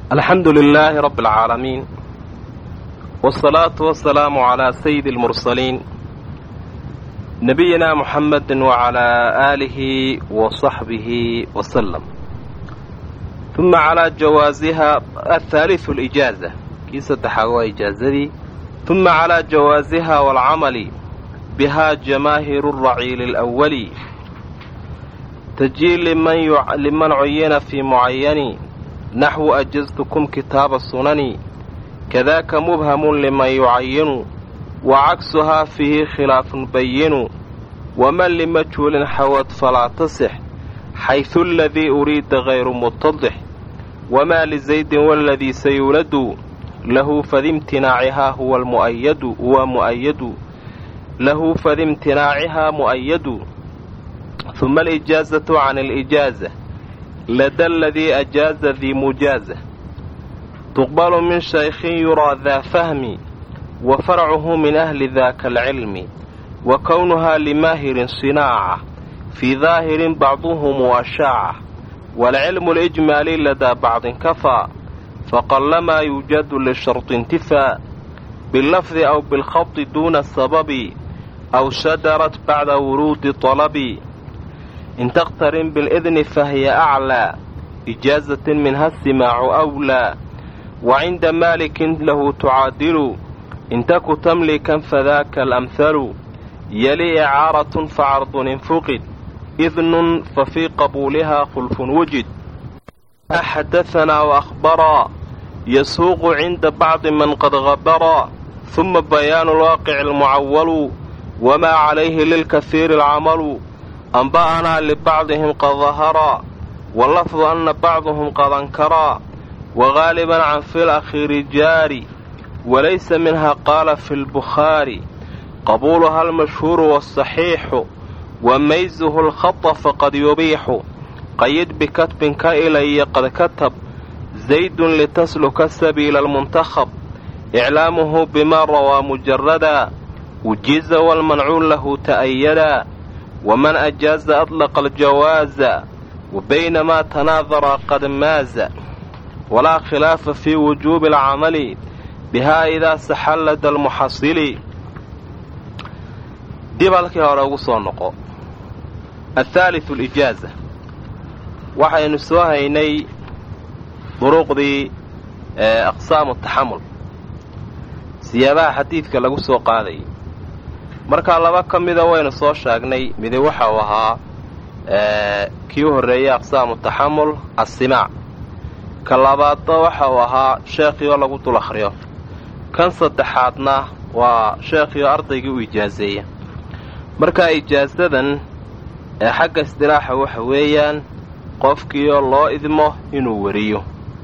alxamdu lilaahi rabbi alcaalamiin wsalaatu wasalaamu calaa sayidi almursaliin nabiyina muxamedi wacalaa aalihi wa saxbihi wasalam uma calaa jawaasiha athaaliu alijaaza kii saddexaad waa ijaazadii uma calaa jawaasiha waalcamali bihaa jamaahiru raciili alawali tajii liman cuyina fii mucayani naxwu ajaztukum kitaaba sunani kadaaka mubhamun liman yucayinu wa cagsuhaa fiihi khilaafun bayinu waman limajhuulin xawad falaa tasix xaysu aladii uriida hayru mutadix wamaa lizaydin waladii sayuladu lahu fadimtinaacihaa huwa muayadu huwa mu'ayadu lahu fadimtinaacihaa mu'ayadu huma alijaazatu can alijaaza lada aladii ajaaza dii mujaaza tuqbalu min shaykhin yuraa daa fahmi wa farcuhu min ahli daaka alcilmi wa kownuhaa limaahirin sinaaca fii daahirin bacduhum ashaaca waalcilmu alijmaali ladaa bacdin kafaa faqallamaa yuujadu lisharti intifaa billafdi aw bilkhadi duuna sababi aw shadarat bacda wuruudi talabi in takhtarin bilidni fahiya aclaa ijaazatin minha simaacu awlaa wa cinda maalikin lahu tucaadilu in taku tamlikan fadaaka alamhalu yali icaaratun facardun infuqid idnun fa fii qabuulihaa khulfun wujid xadahanaa waahbaraa yasuuqu cinda bacdi man qad habaraa huma bayaanu lwaaqici almucawalu wamaa calayhi lilkahiiri alcamalu anba'anaa libacdihim qad daharaa walafdu anna bacduhum qad ankaraa wagaaliban can fi lakhiiri jaari walaysa minha qaala fi lbukhaari qabuuluha almashhuuru waasaxiixu wa maysuhu alkhata faqad yubiixu qayid bikatbin ka ilaya qad katab zaydun litasluka sabiila almuntakhab iclaamuhu bimaa rawaa mujarada wujiza walmancuun lahu ta'ayadaa waman ajaaza adlaqa aljawaaza wa baynamaa tanaadara qad maaza walaa khilaafa fii wujuubi alcamali bihaa idaa saxallada almuxasili dib halkii hore ugu soo noqo athaalitu alijaaza waxaynu soo haynay duruqdii aqsaamu taxamul siyaabaha xadiidka lagu soo qaadayay markaa laba ka mida waynu soo sheegnay midi waxau ahaa kii u horreeyey aqsaamu taxamul assimaac ka labaadna waxa uu ahaa sheekhii oo lagu dul akhriyo kan saddexaadna waa sheekhii oo ardaygii u ijaaseeya markaa ijaasadan ee xagga isdilaaxa waxa weeyaan qofkiioo loo idmo inuu wariyo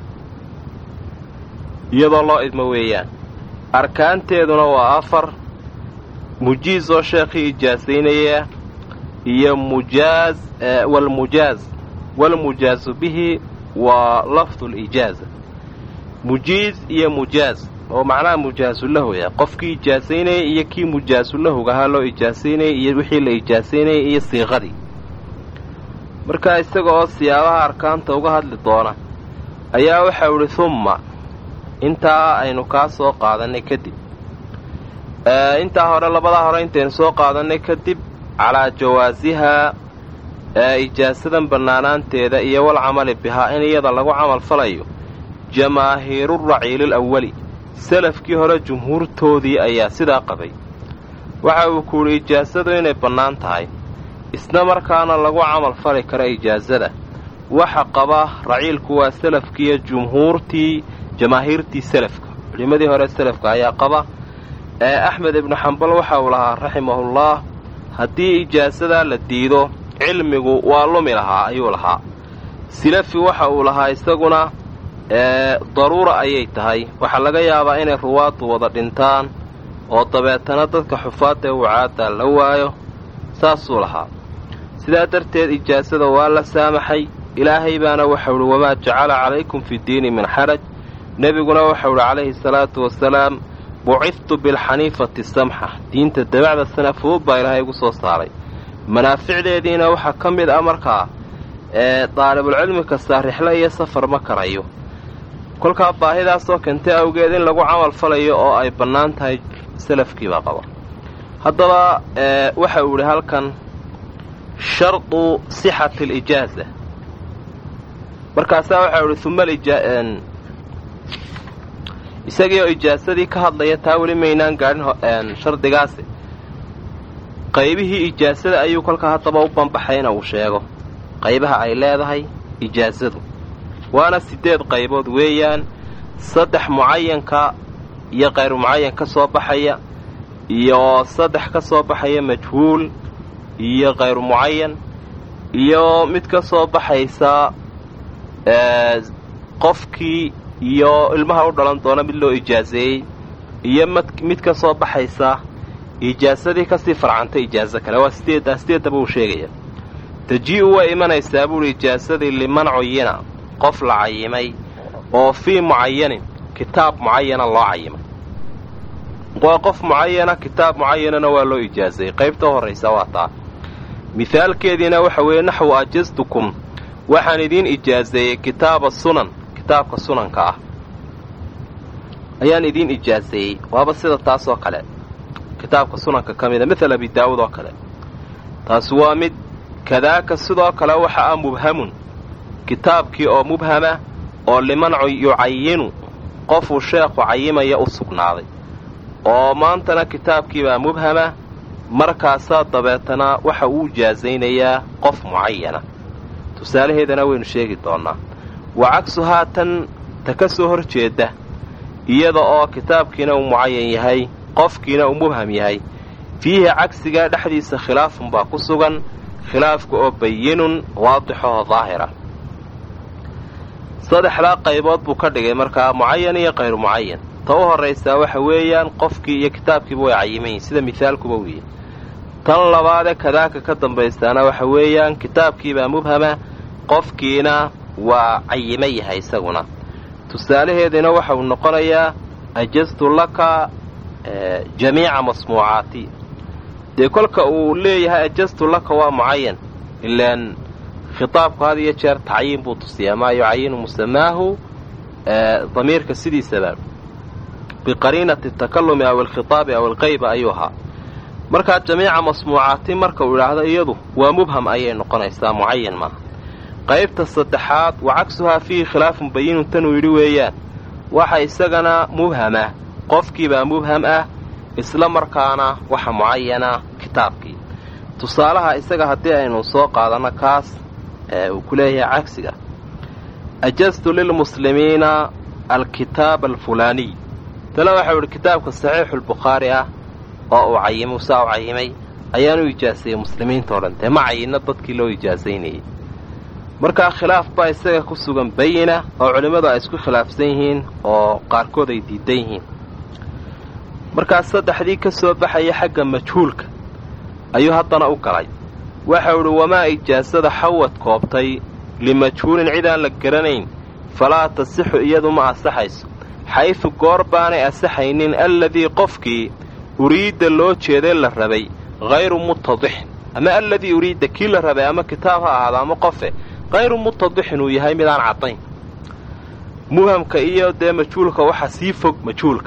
iyadoo loo idmo weeyaan arkaanteeduna waa afar mujiiz oo sheekhii ijaasaynaya iyo mujaaz walmujaaz walmujaazu bihi waa lafdu lijaaza mujiiz iyo mujaaz oo macnaha mujaazulahoya qofkii ijaasaynayay iyo kii mujaazulahoga ahaa loo ijaasaynayay iyo wixii la ijaasaynayay iyo siiqadii markaa isaga oo siyaabaha arkaanta uga hadli doona ayaa waxau idhi humma intaa aynu kaa soo qaadannay kadib intaa hore labadaa hore intaynu soo qaadannay kadib calaa jawaasihaa ijaasadan bannaanaanteeda iyo walcamali bihaa in iyada lagu camal falayo jamaahiiru raciilil awali salafkii hore jumhuurtoodii ayaa sidaa qabay waxa uu ku yidhi ijaasadu inay bannaan tahay isna markaana lagu camal fali kara ijaasada waxa qaba raciilku waa salafkiiyo jumhuurtii jamaahiirtii salafka culimmadii hore salafka ayaa qaba ee axmed ibnu xambal waxa uu lahaa raximahullaah haddii ijaasadaa la diido cilmigu waa lumi lahaa ayuu lahaa silafi waxa uu lahaa isaguna daruura ayay tahay waxaa laga yaabaa inay ruwaaddu wada dhintaan oo dabeetana dadka xufaadda ee wucaadda la waayo saasuu lahaa sidaa darteed ijaasada waa la saamaxay ilaahay baana waxau idhi wamaa jacala calaykum fi diini min xaraj nebiguna waxau idhi calayhi salaatu wasalaam buciftu bilxaniifati samxa diinta dabacda sana fudud baa ilaahay igu soo saaray manaaficdeediina waxaa ka mid ah markaa ee daalibulcilmi kastaa rixlo iyo safar ma karayo kolkaa baahidaasoo keentay awgeed in lagu camal falayo oo ay bannaan tahay salafkiibaa qaba haddaba waxa uu idhi halkan shardu sixati alijaaza markaasaa waxau idhi uma isagii oo ijaasadii ka hadlaya taa weli maynaan gaadhin shardigaasi qaybihii ijaasada ayuu kolkaa haddaba u banbaxay ina uu sheego qaybaha ay leedahay ijaasadu waana siddeed qaybood weeyaan saddex mucayanka iyo kayru mucayan ka soo baxaya iyo saddex ka soo baxaya majhuul iyo kayru mucayan iyo mid ka soo baxaysa qofkii iyo ilmaha u dhalan doona mid loo ijaaseeyey iyo mid ka soo baxaysa ijaasadii kasii farcantay ijaaso kale waa sideeddaa sideeddaba uu sheegaya taji-u way imanaysaa buuhi ijaasadii liman cuyina qof la cayimay oo fii mucayanin kitaab mucayana loo cayimay waa qof mucayana kitaab mucayanana waa loo ijaasayey qaybta horraysa waa taa mihaalkeediina waxa weeye naxwu ajastukum waxaan idiin ijaaseeyey kitaaba sunan kitaabka sunanka ah ayaan idiin ijaaseeyey waaba sida taas oo kale kitaabka sunanka ka mida maala abi daa'uud oo kale taasi waa mid kadaaka sidoo kale waxa ah mubhamun kitaabkii oo mubhama oo liman yucayinu qofuu sheekhu cayimaya u sugnaaday oo maantana kitaabkiibaa mubhama markaasaa dabeetana waxa uu ijaasaynayaa qof mucayana tusaalaheedana waynu sheegi doonnaa wa cagsuhaa tan ta ka soo hor jeedda iyada oo kitaabkiina uu mucayan yahay qofkiina uu mubham yahay fiihi cagsigaa dhexdiisa khilaafun baa ku sugan khilaafka oo bayinun waadixoo daahira saddexdaa qaybood buu ka dhigay markaa mucayan iyo kayru mucayan ta u horraysaa waxa weeyaan qofkii iyo kitaabkiiba way cayimayiin sida mihaalkuba wiiye tan labaadee kadaaka ka dambaystaana waxa weeyaan kitaabkiibaa mubhama qofkiina waa cayima yahay isaguna tusaalaheediina waxa uu noqonayaa ajastu laka jamiica masmuucaati dee kolka uu leeyahay ajastu laka waa mucayan ilaan khitaabku had iyo jeer tacyiin buu tusiyaa maa yucayinu musamaahu damiirka sidiisaba biqariinati takalumi aw alkhitaabi aw alqayba ayuu ahaa markaa jamiica masmuucaati marka uu idhaahdo iyadu waa mubham ayay noqonaysaa mucayan maaha qaybta saddexaad wa cagsuhaa fiihi khilaafun bayinun tanuu yidhi weeyaan waxa isagana mubhama qofkiibaa mubham ah isla markaana waxa mucayana kitaabkii tusaalaha isaga haddii aynu soo qaadanno kaas uu ku leeyahay cagsiga ajastu lilmuslimiina alkitaaba alfulaaniy tale waxau idhi kitaabka saxiixulbukhaari ah oo uu cayimay saa u cayimay ayaan u ijaasayey muslimiinta o dhan dee ma cayinna dadkii loo ijaasaynayey markaa khilaaf baa isaga ku sugan bayina oo culimmadu ay isku khilaafsan yihiin oo qaarkood ay diidan yihiin markaas saddexdii ka soo baxaya xagga majhuulka ayuu haddana u galay waxau idhi wamaa ijaasada xawad koobtay limajhuulin cid aan la garanayn falaa tasixu iyadu ma asaxayso xaysu goor baanay asaxaynin alladii qofkii uriidda loo jeeday la rabay hayru mutadixin ama alladii uriidda kii la rabay ama kitaab ha ahaado ama qofe hayru mutadixin uu yahay midaan caddayn muhamka iyo dee majhuulka waxa sii fog majhuulka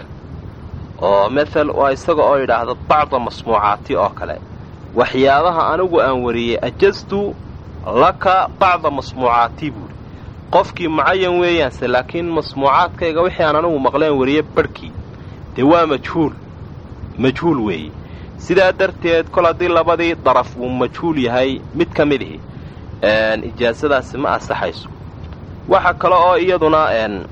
oo mathal waa isaga oo yidhaahda bacda masmuucaati oo kale waxyaabaha anigu aan wariyey ajastu laka bacda masmuucaati buuri qofkii mucayan weeyaanse laakiin masmuucaadkayga wixii aan anigu maqleen wariye barhkii dee waa majhuul majhuul weeye sidaa darteed kol haddii labadii daraf uu majhuul yahay mid ka mid ihi ijaasadaasi ma asaxayso waxa kale oo iyaduna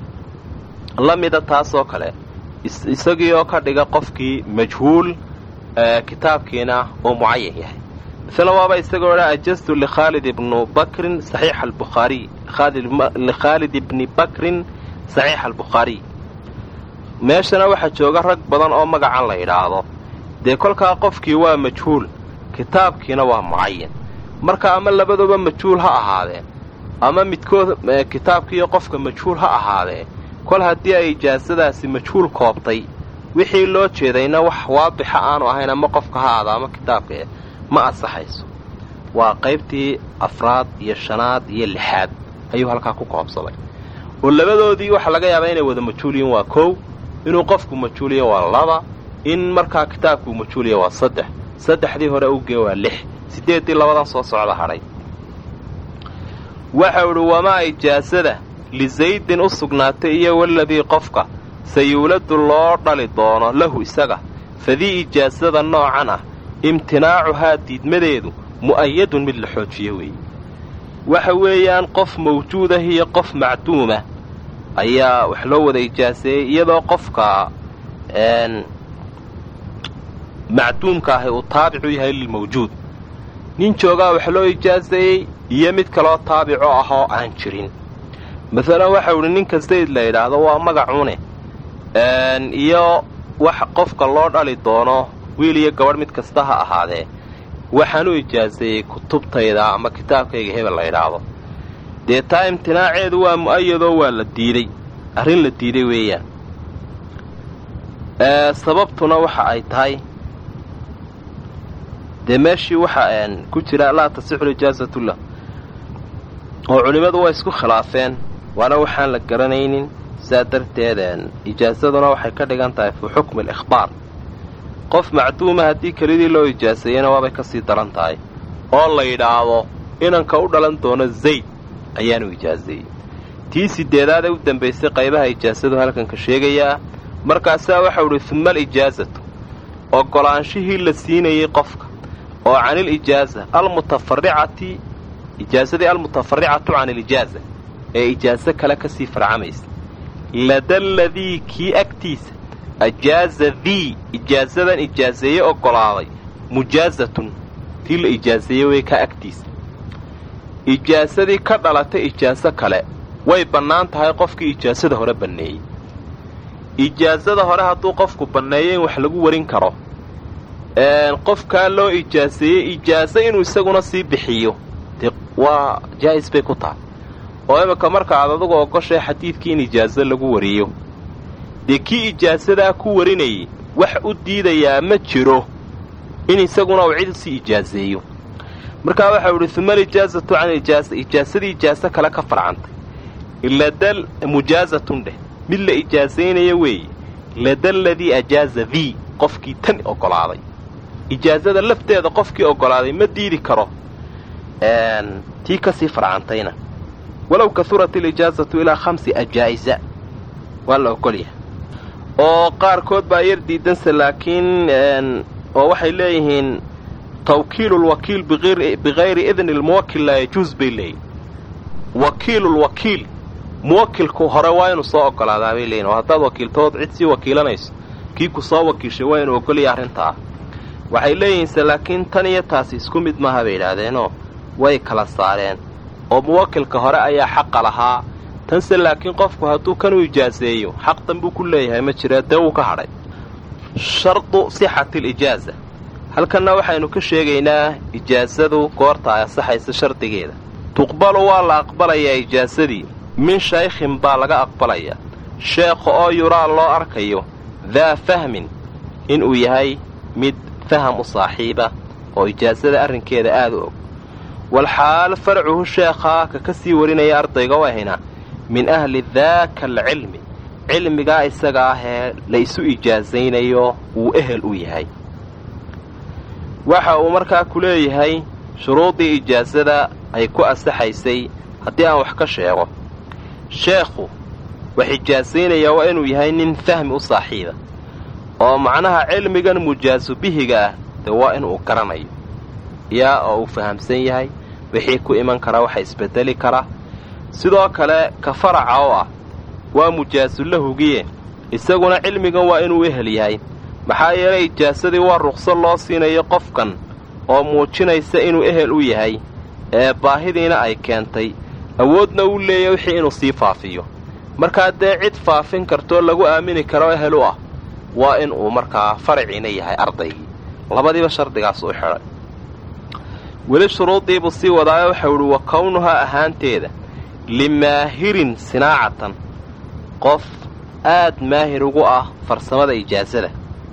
la mida taasoo kale isagii oo ka dhiga qofkii majhuul kitaabkiina oo mucayan yahay misle waaba isagoo dha ajastu likhaalid ibnu bakrin saxiixa albukhaariy likhaalid ibni bakrin saxiixa albukhaariy meeshana waxaa jooga rag badan oo magacan la yidhaahdo dee kolkaa qofkii waa majhuul kitaabkiina waa mucayan marka ama labaduba majhuul ha ahaadeen ama midkood kitaabkiiyo qofka majhuul ha ahaadee kol haddii ay ijaasadaasi majhuul koobtay wixii loo jeedayna wax waadixa aanu ahayn ama qofka ha aada ama kitaabka ma asaxayso waa qaybtii afraad iyo shanaad iyo lixaad ayuu halkaa ku koobsaday oo labadoodii waxaa laga yaabaa inay wada majhuuliyiin waa kow inuu qofku majhuuliya waa laba in markaa kitaabkuu majhuuliya waa saddex saddexdii hore ugee waa lix siddeeddii labadan soo socda hadhay waxau idhi wamaa ijaasada lisaydin u sugnaatay iyo waladii qofka sayuuladu loo dhali doono lahu isaga fadii ijaasada noocan ah imtinaacuhaa diidmadeedu mu'ayadun mid la xoojiyo weeye waxa weeyaan qof mawjuudah iyo qof macduumah ayaa wax loo wada ijaaseeyey iyadoo qofka macduumka ahi uu taabicu yahay lilmawjuud nin joogaa wax loo ijaaseeyey iyo mid kaloo taabico ah oo aan jirin masalan waxau idhi ninka zayd la yidhaahdo waa magacune iyo wax qofka loo dhali doono wiil iyo gabadh mid kasta ha ahaadee waxaan u ijaaseeyey kutubtayda ama kitaabkayga hebel la yidhaahdo dee taa imtinaaceedu waa mu'ayadoo waa la diiday arrin la diiday weeyaan sababtuna waxa ay tahay dee meeshii waxa ku jira laa tasixu ijaasatullah oo culimmadu waa isku khilaafeen waana waxaan la garanaynin saa darteed ijaasaduna waxay ka dhigan tahay fii xukmi alikhbaar qof macduuma haddii kelidii loo ijaaseeyena waabay ka sii daran tahay oo la yidhaahdo inanka u dhalan doono zayd ayaanu ijaaseeyey tii sideedaad ee u dambaysay qaybaha ijaasadu halkanka sheegayaa markaasaa waxau idhi uma alijaasatu oggolaanshihii la siinayey qofka oo canil ijaaza almutafaricati ijaasadii almutafaricatu can ilijaaza ee ijaaso kale ka sii farcamaysa ladaladii kii agtiisa ajaaza dii ijaasadan ijaaseeye oggolaaday mujaazatun tii la ijaaseeye wey ka agtiisa ijaasadii ka dhalatay ijaaso kale way bannaan tahay qofkii ijaasada hore banneeyey ijaasada hore hadduu qofku banneeyo in wax lagu warin karo qofkaa loo ijaaseeyey ijaaso inuu isaguna sii bixiyo dee waa jaa'is bay ku tahay oo iminka marka aad adugu ogoshay xadiidkii in ijaaso lagu wariyo dee kii ijaasadaa ku warinayay wax u diidayaa ma jiro in isaguna uu cid sii ijaaseeyo markaa waxau idhi uma alijaasatu can ijaasa ijaasadii ijaaso kale ka farcantay ladal mujaazatun dheh mid la ijaasaynaya weeye ladaladii ajaaza dii qofkii tan oggolaaday ijaasada lafteeda qofkii oggolaaday ma diidi karo tii ka sii farcantayna walow kahurat alijaasatu ilaa khamsi ajaa'isa waa la ogolyahay oo qaarkood baa yar diidanse laakiin oo waxay leeyihiin tawkiilulwakiil bikayri idni lmuwakil laa yajuus bay leeyihin wakiilulwakiil muwakilku hore waa inuu soo oggolaadaa bay leeyihin oo haddaad wakiiltood cid sii wakiilanayso kii ku soo wakiishay waa inuu oggolaya arrintaa waxay leeyihiinse laakiin tan iyo taasi isku mid maaha bay yidhaahdeenoo way kala saareen oo muwakilka hore ayaa xaqa lahaa tanse laakiin qofku hadduu kan u ijaaseeyo xaq danbuu ku leeyahay ma jira dee wuu ka hadhay shardu sixati alijaaza halkanna waxaynu ka sheegaynaa ijaasadu goorta ay asaxaysa shardigeeda tuqbalu waa la aqbalayaa ijaasadii min shaykhin baa laga aqbalayaa sheekha oo yuraa loo arkayo daa fahmin inuu yahay mid faham u saaxiiba oo ijaasada arrinkeeda aada u og walxaal farcuhu sheekhaa ka ka sii warinaya ardayga u ahina min ahli daaka alcilmi cilmigaa isaga ahee la isu ijaasaynayo wuu ehel u yahay waxa uu markaa ku leeyahay shuruuddii ijaasada ay ku asaxaysay haddii aan wax ka sheego sheekhu wax ijaasaynaya waa inuu yahay nin fahmi u saaxiiba oo macnaha cilmigan mujaasu bihiga ah dee waa inuu garanayo yaa oo uu fahamsan yahay wixii ku iman kara waxa isbedeli kara sidoo kale ka faraca oo ah waa mujaasulahugiye isaguna cilmigan waa inuu ehel yahay maxaa yeelay ijaasadii waa ruqso loo siinayo qofkan oo muujinaysa inuu ehel u yahay ee baahidiina ay keentay awoodna uu leeyahy wixii inuu sii faafiyo markaa dee cid faafin kartoo lagu aamini karo ehel u ah waa in uu markaa faraciina yahay ardaygii labadiiba shardigaas u xidhay weli shuruuddiibuu sii wadaayo waxau idhi wa kownuhaa ahaanteeda limaahirin sinaacatan qof aad maahir ugu ah farsamada ijaasada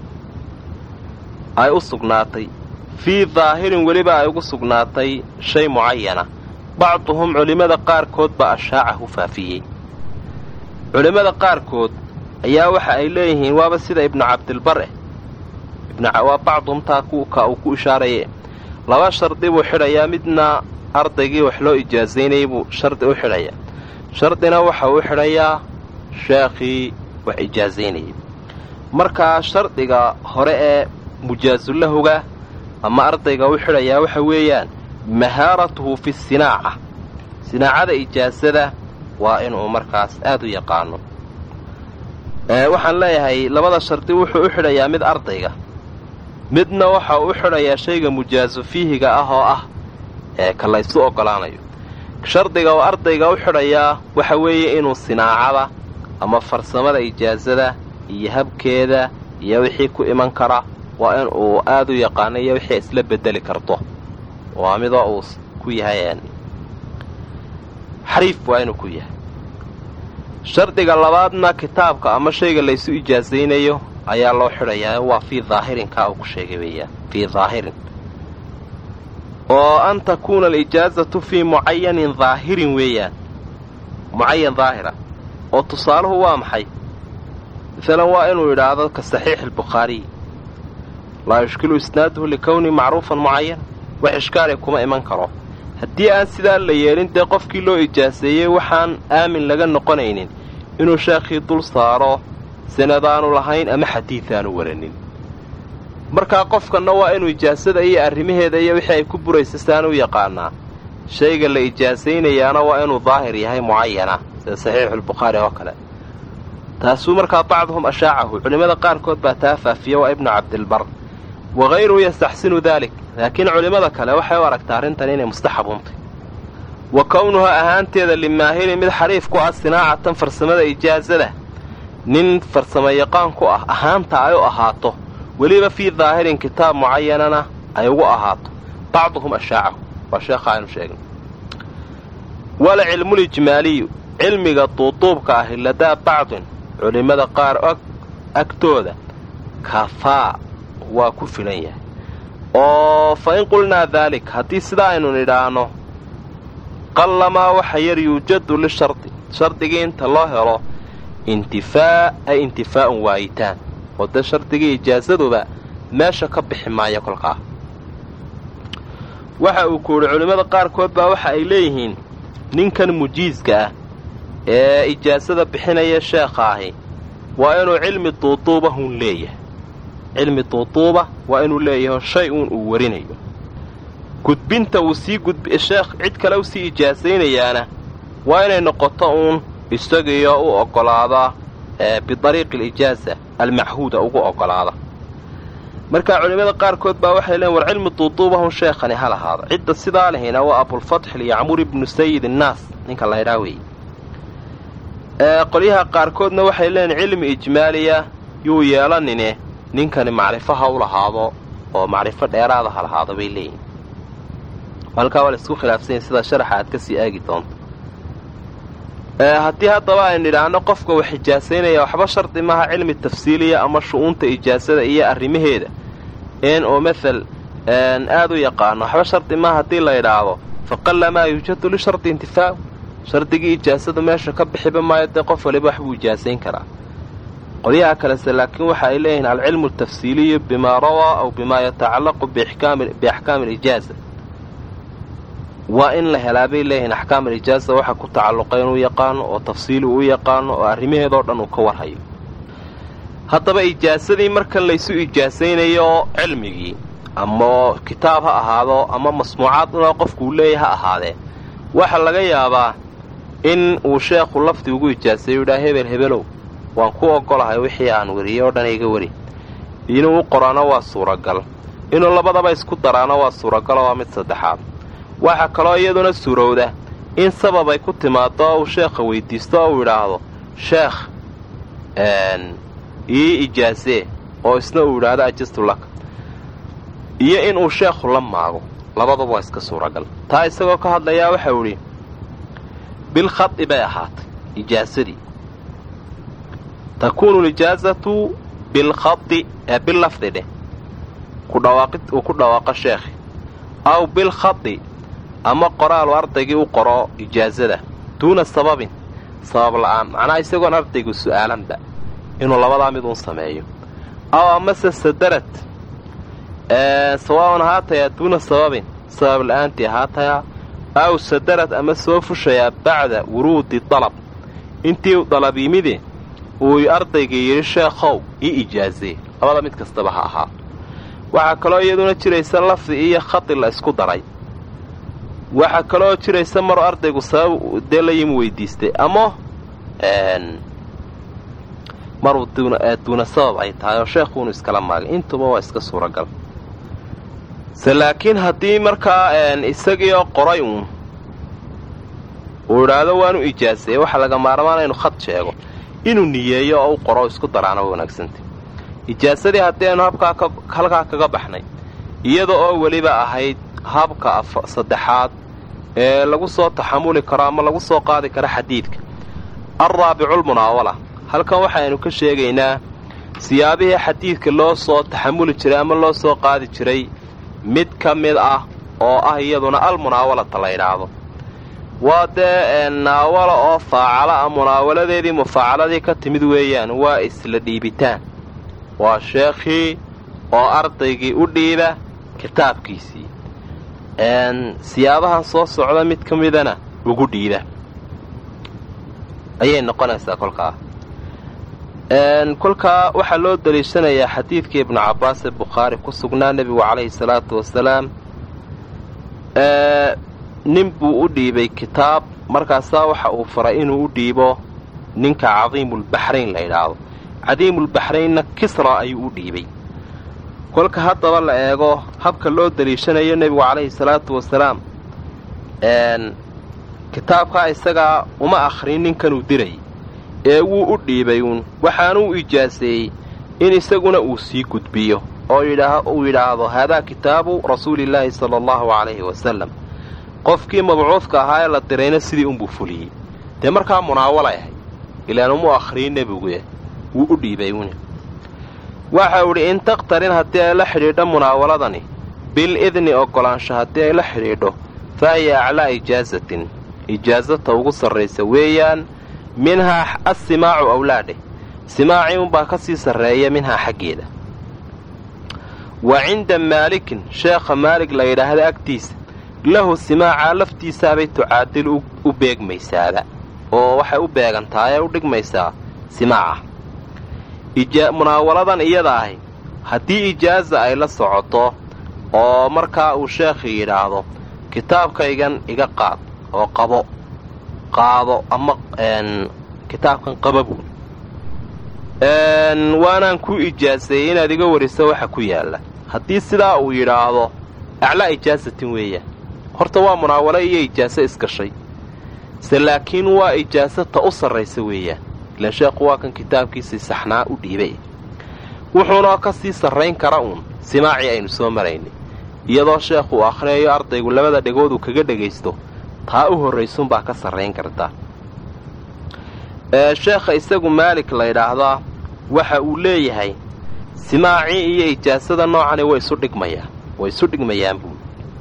ay u sugnaatay fii daahirin weliba ay ugu sugnaatay shay mucayana bacduhum culimmada qaarkood baa ashaacahu faafiyey culimmada qaarkood ayaa waxa ay leeyihiin waaba sida ibnu cabdilbar eh waa bacduhum taa ka uu ku ishaaraye laba shardi buu xidhayaa midna ardaygii wax loo ijaasaynayay buu shardi u xidhayaa shardina waxa uu xidhayaa sheekhii wax ijaasaynayay markaa shardiga hore ee mujaasulahoga ama ardayga u xidhayaa waxa weeyaan mahaaratuhu fi sinaaca sinaacada ijaasada waa inuu markaas aad u yaqaano waxaan leeyahay labada shardi wuxuu u xidhayaa mid ardayga midna waxa uu u xidhayaa shayga mujaasu fiihiga ah oo ah ee ka laysu oggolaanayo shardiga oo ardayga u xidhayaa waxa weeye inuu sinaacada ama farsamada ijaasada iyo habkeeda iyo wixii ku iman kara waa in uu aad u yaqaano iyo wixii isla bedeli karto waa midoo uu ku yahay xariif waa inuu ku yahay shardiga labaadna kitaabka ama shayga laysu ijaasaynayo ayaa loo xidhayaa waa fii daahirinkaa uu ku sheegay weeyaan fii daahirin oo an takuuna alijaazatu fii mucayanin daahirin weeyaan mucayan daahira oo tusaaluhu waa maxay masalan waa inuu yidhaahdo ka saxiixi albukhaariy laa yushkilu isnaaduhu likowni macruufan mucayan wax ishkaali kuma iman karo haddii aan sidaa la yeelin dee qofkii loo ijaaseeyey waxaan aamin laga noqonaynin inuu sheekhii dul saaro sanadaanu lahayn ama xadiidaanu waranin markaa qofkanna waa inuu ijaasada iyo arrimaheeda iyo wixii ay ku buraysa saan u yaqaanaa shayga la ijaasaynayaana waa inuu daahir yahay mucayana sida saxiixuulbukhaari oo kale taasuu markaa bacduhum ashaacahu culimmada qaarkood baa taa faafiya waa ibnu cabdilbar wakayruhu yastaxsinu daalik laakiin culimmada kale waxay u aragtaa arrintan inay mustaxabuuntay wa kownuha ahaanteeda limaahirin mid xariif ku ah sinaacatan farsamada ijaasada nin farsamo yaqaan ku ah ahaanta ay u ahaato weliba fii daahirin kitaab mucayanana ay ugu ahaato bacduhum ashaacahu waa sheekha aynu sheegnay wala cilmulijmaaliyu cilmiga duuduubka ahi ladaa bacdin culimmada qaar og agtooda kafaa waa ku filan yahay oo fa in qulnaa daalik haddii sidaa aynu nidhaahno qallamaa waxa yar yuujadu lishardi shardigii inta loo helo intifaa ay intifaa'un waayitaan oo dee shardigii ijaasaduba meesha ka bixi maayo kolkaa waxa uu ku yidhi culimmada qaarkood baa waxa ay leeyihiin ninkan mujiiska ah ee ijaasada bixinaya sheekha ahi waa inuu cilmi duuduubahun leeyahay cilmi duuduuba waa inuu leeyahay shay uun uu warinayo gudbinta uu sii gudb sheekh cid kale u sii ijaasaynayaana waa inay noqoto uun isagiyo u oggolaada bidariiqi alijaaza almachuuda ugu oggolaada markaa culimmada qaarkood baa waxay leeyiin war cilmi duuduubahun sheekhani ha lahaado cidda sidaa lehina waa abulfatx lyacmur ibnu sayid innaas ninka laydhaa weeye qolyaha qaarkoodna waxay leeyiin cilmi ijmaaliya yuu yeelanine ninkani macrifo ha u lahaado oo macrifo dheeraada ha lahaado bay leeyihin halkaa waa la isku khilaafsanya sida sharaxa aad ka sii aagi doonto haddii haddaba aynu idhaahno qofka wax ijaasaynaya waxba shardi maaha cilmi tafsiiliya ama shu'uunta ijaasada iyo arrimaheeda in oo mathal aad u yaqaano waxba shardi maaha haddii la idhaahdo faqalla maa yuujadu lishardi intifaa'u shardigii ijaasadu meesha ka bixiba maayo dee qof waliba wax buu ijaasayn karaa qolyaha kalese laakiin waxa ay leeyihiin alcilmu altafsiiliyu bimaa rawaa aw bimaa yatacallaqu biaxkaami alijaaza waa in la helaa bay leeyihiin axkaam alijaaza waxa ku tacalluqa inuu yaqaano oo tafsiili uu yaqaano oo arrimaheedoo dhan uu ka warhayo haddaba ijaasadii markan laysu ijaasaynayo cilmigii ama kitaab ha ahaado ama masmuucaad inoo qofku leeyahy ha ahaadee waxa laga yaabaa in uu sheekhu lafdi ugu ijaasayo yidhaa hebel hebelow waan ku oggolahay wixii aan wariyey oo dhan iga wari inuu u qoraano waa suuragal inuu labadaba isku daraano waa suuragaloo waa mid saddexaad waxaa kaloo iyaduna suurowda in sabab ay ku timaado oo uu sheekha weydiisto oo uu idhaahdo sheekh ii ijaasee oo isna uu idhaahdo ajastu laka iyo inuu sheekhu la maago labaduba waa iska suuragal taa isagoo ka hadlayaa waxau idhi bilkhadi bay ahaatay ijaasadii takuunu lijaazatu bilkhadi ee billafdi dheh uu ku dhawaaqo sheekhi aw bilkhadi ama qoraalu ardaygii u qoro ijaasada duuna sababin sabab la'aan macnaha isagoon ardaygu su'aalanba inuu labadaa mid uun sameeyo aw amase sadarad sawaaban haatayaa duuna sababin sabab la'aantii haatayaa aw sadarad ama soo fushayaa bacda wuruudi dalab intii u dalab yimide uu ardayga yidhi sheekhow ii ijaazee labada mid kastaba ha ahaa waxaa kaloo iyaduna jiraysa lafdi iyo khadi la isku daray waxaa kaloo jiraysa maruu ardaygu sabab dee la yimi weydiistay ama maruu duuna sabab ay tahay oo sheekhuunu iskala maagay intuba waa iska suuragal se laakiin haddii markaa isagii oo qoray uun uu idhaahdo waanu ijaaseeye waxaa laga maarmaana inuu khad sheego inuu niyeeyo oo u qoro isku daraana wa wanaagsantay ijaasadii haddii aynu habkaa halkaa kaga baxnay iyada oo weliba ahayd habka saddexaad ee lagu soo taxamuli karo ama lagu soo qaadi karo xadiidka alraabiculmunaawala halkan waxaynu ka sheegaynaa siyaabihii xadiidka loo soo taxamuli jiray ama loo soo qaadi jiray mid ka mid ah oo ah iyaduna almunaawalata la yidhaahdo waa dee naawala oo faacala ah munaawaladeedii mufaacaladii ka timid weeyaan waa isla dhiibitaan waa sheekhii oo ardaygii u dhiiba kitaabkiisii siyaabahan soo socda mid ka midana ugu dhiiba ayay noqonaysaa kolkaa kolkaa waxaa loo daliishanayaa xadiidkii ibnu cabbaas ee bukhaari ku sugnaa nebigu calayhi salaatu wasalaam nin buu u dhiibay kitaab markaasaa waxa uu faray inuu u dhiibo ninka cadiimulbaxrayn la yidhaahdo cadiimulbaxraynna kisra ayuu u dhiibay kolka haddaba la eego habka loo daliishanayo nebigu calayhi salaatu wasalaam kitaabkaa isagaa uma akhrin ninkanuu diray ee wuu u dhiibay uun waxaanuu ijaaseeyey in isaguna uu sii gudbiyo oo uu yidhaahdo haadaa kitaabu rasuulillaahi sala allahu calayhi wasalam qofkii mabcuudka ahaa ee la dirayna sidii unbuu fuliyey dee markaa munaawalay ahayd ilaan umuu akhriyin nebiguye wuu u dhiibay uun waxa uu idhi in taqtarin haddii ay la xidhiidho munaawaladani bil idni oggolaansho haddii ay la xidhiidho fa hiya aclaa ijaasatin ijaasata ugu sarraysa weeyaan minhaa assimaacu awlaadhe simaacii unbaa ka sii sarreeya minhaa xaggeeda wa cinda maalikin sheekha maalig la yidhaahda agtiisa lahu simaacaa laftiisaabay tucaadil u beegmaysaaba oo waxay u beegantahay ee u dhigmaysaa simaaca munaawaladan iyada ahi haddii ijaaza ay la socoto oo markaa uu sheekhi yidhaahdo kitaabkaygan iga qaad oo qabo qaado ama kitaabkan qababu waanaan ku ijaaseeyey inaad iga wariso waxa ku yaalla haddii sidaa uu yidhaahdo aclaa ijaasatin weeyaan horta waa munaawalo iyo ijaaso isgashay se laakiin waa ijaasata u sarraysa weeyaan ilaan sheekhu waa kan kitaabkiisii saxnaa u dhiibay wuxuuna ka sii sarrayn kara uun simaacii aynu soo maraynay iyadoo sheekhu uu akhriyayo ardaygu labada dhegood uu kaga dhegaysto taa u horraysunbaa ka sarrayn karta sheekha isagu maalik la ydhaahdaa waxa uu leeyahay simaacii iyo ijaasada noocani way isu dhigmayaan way isu dhigmayaan buuli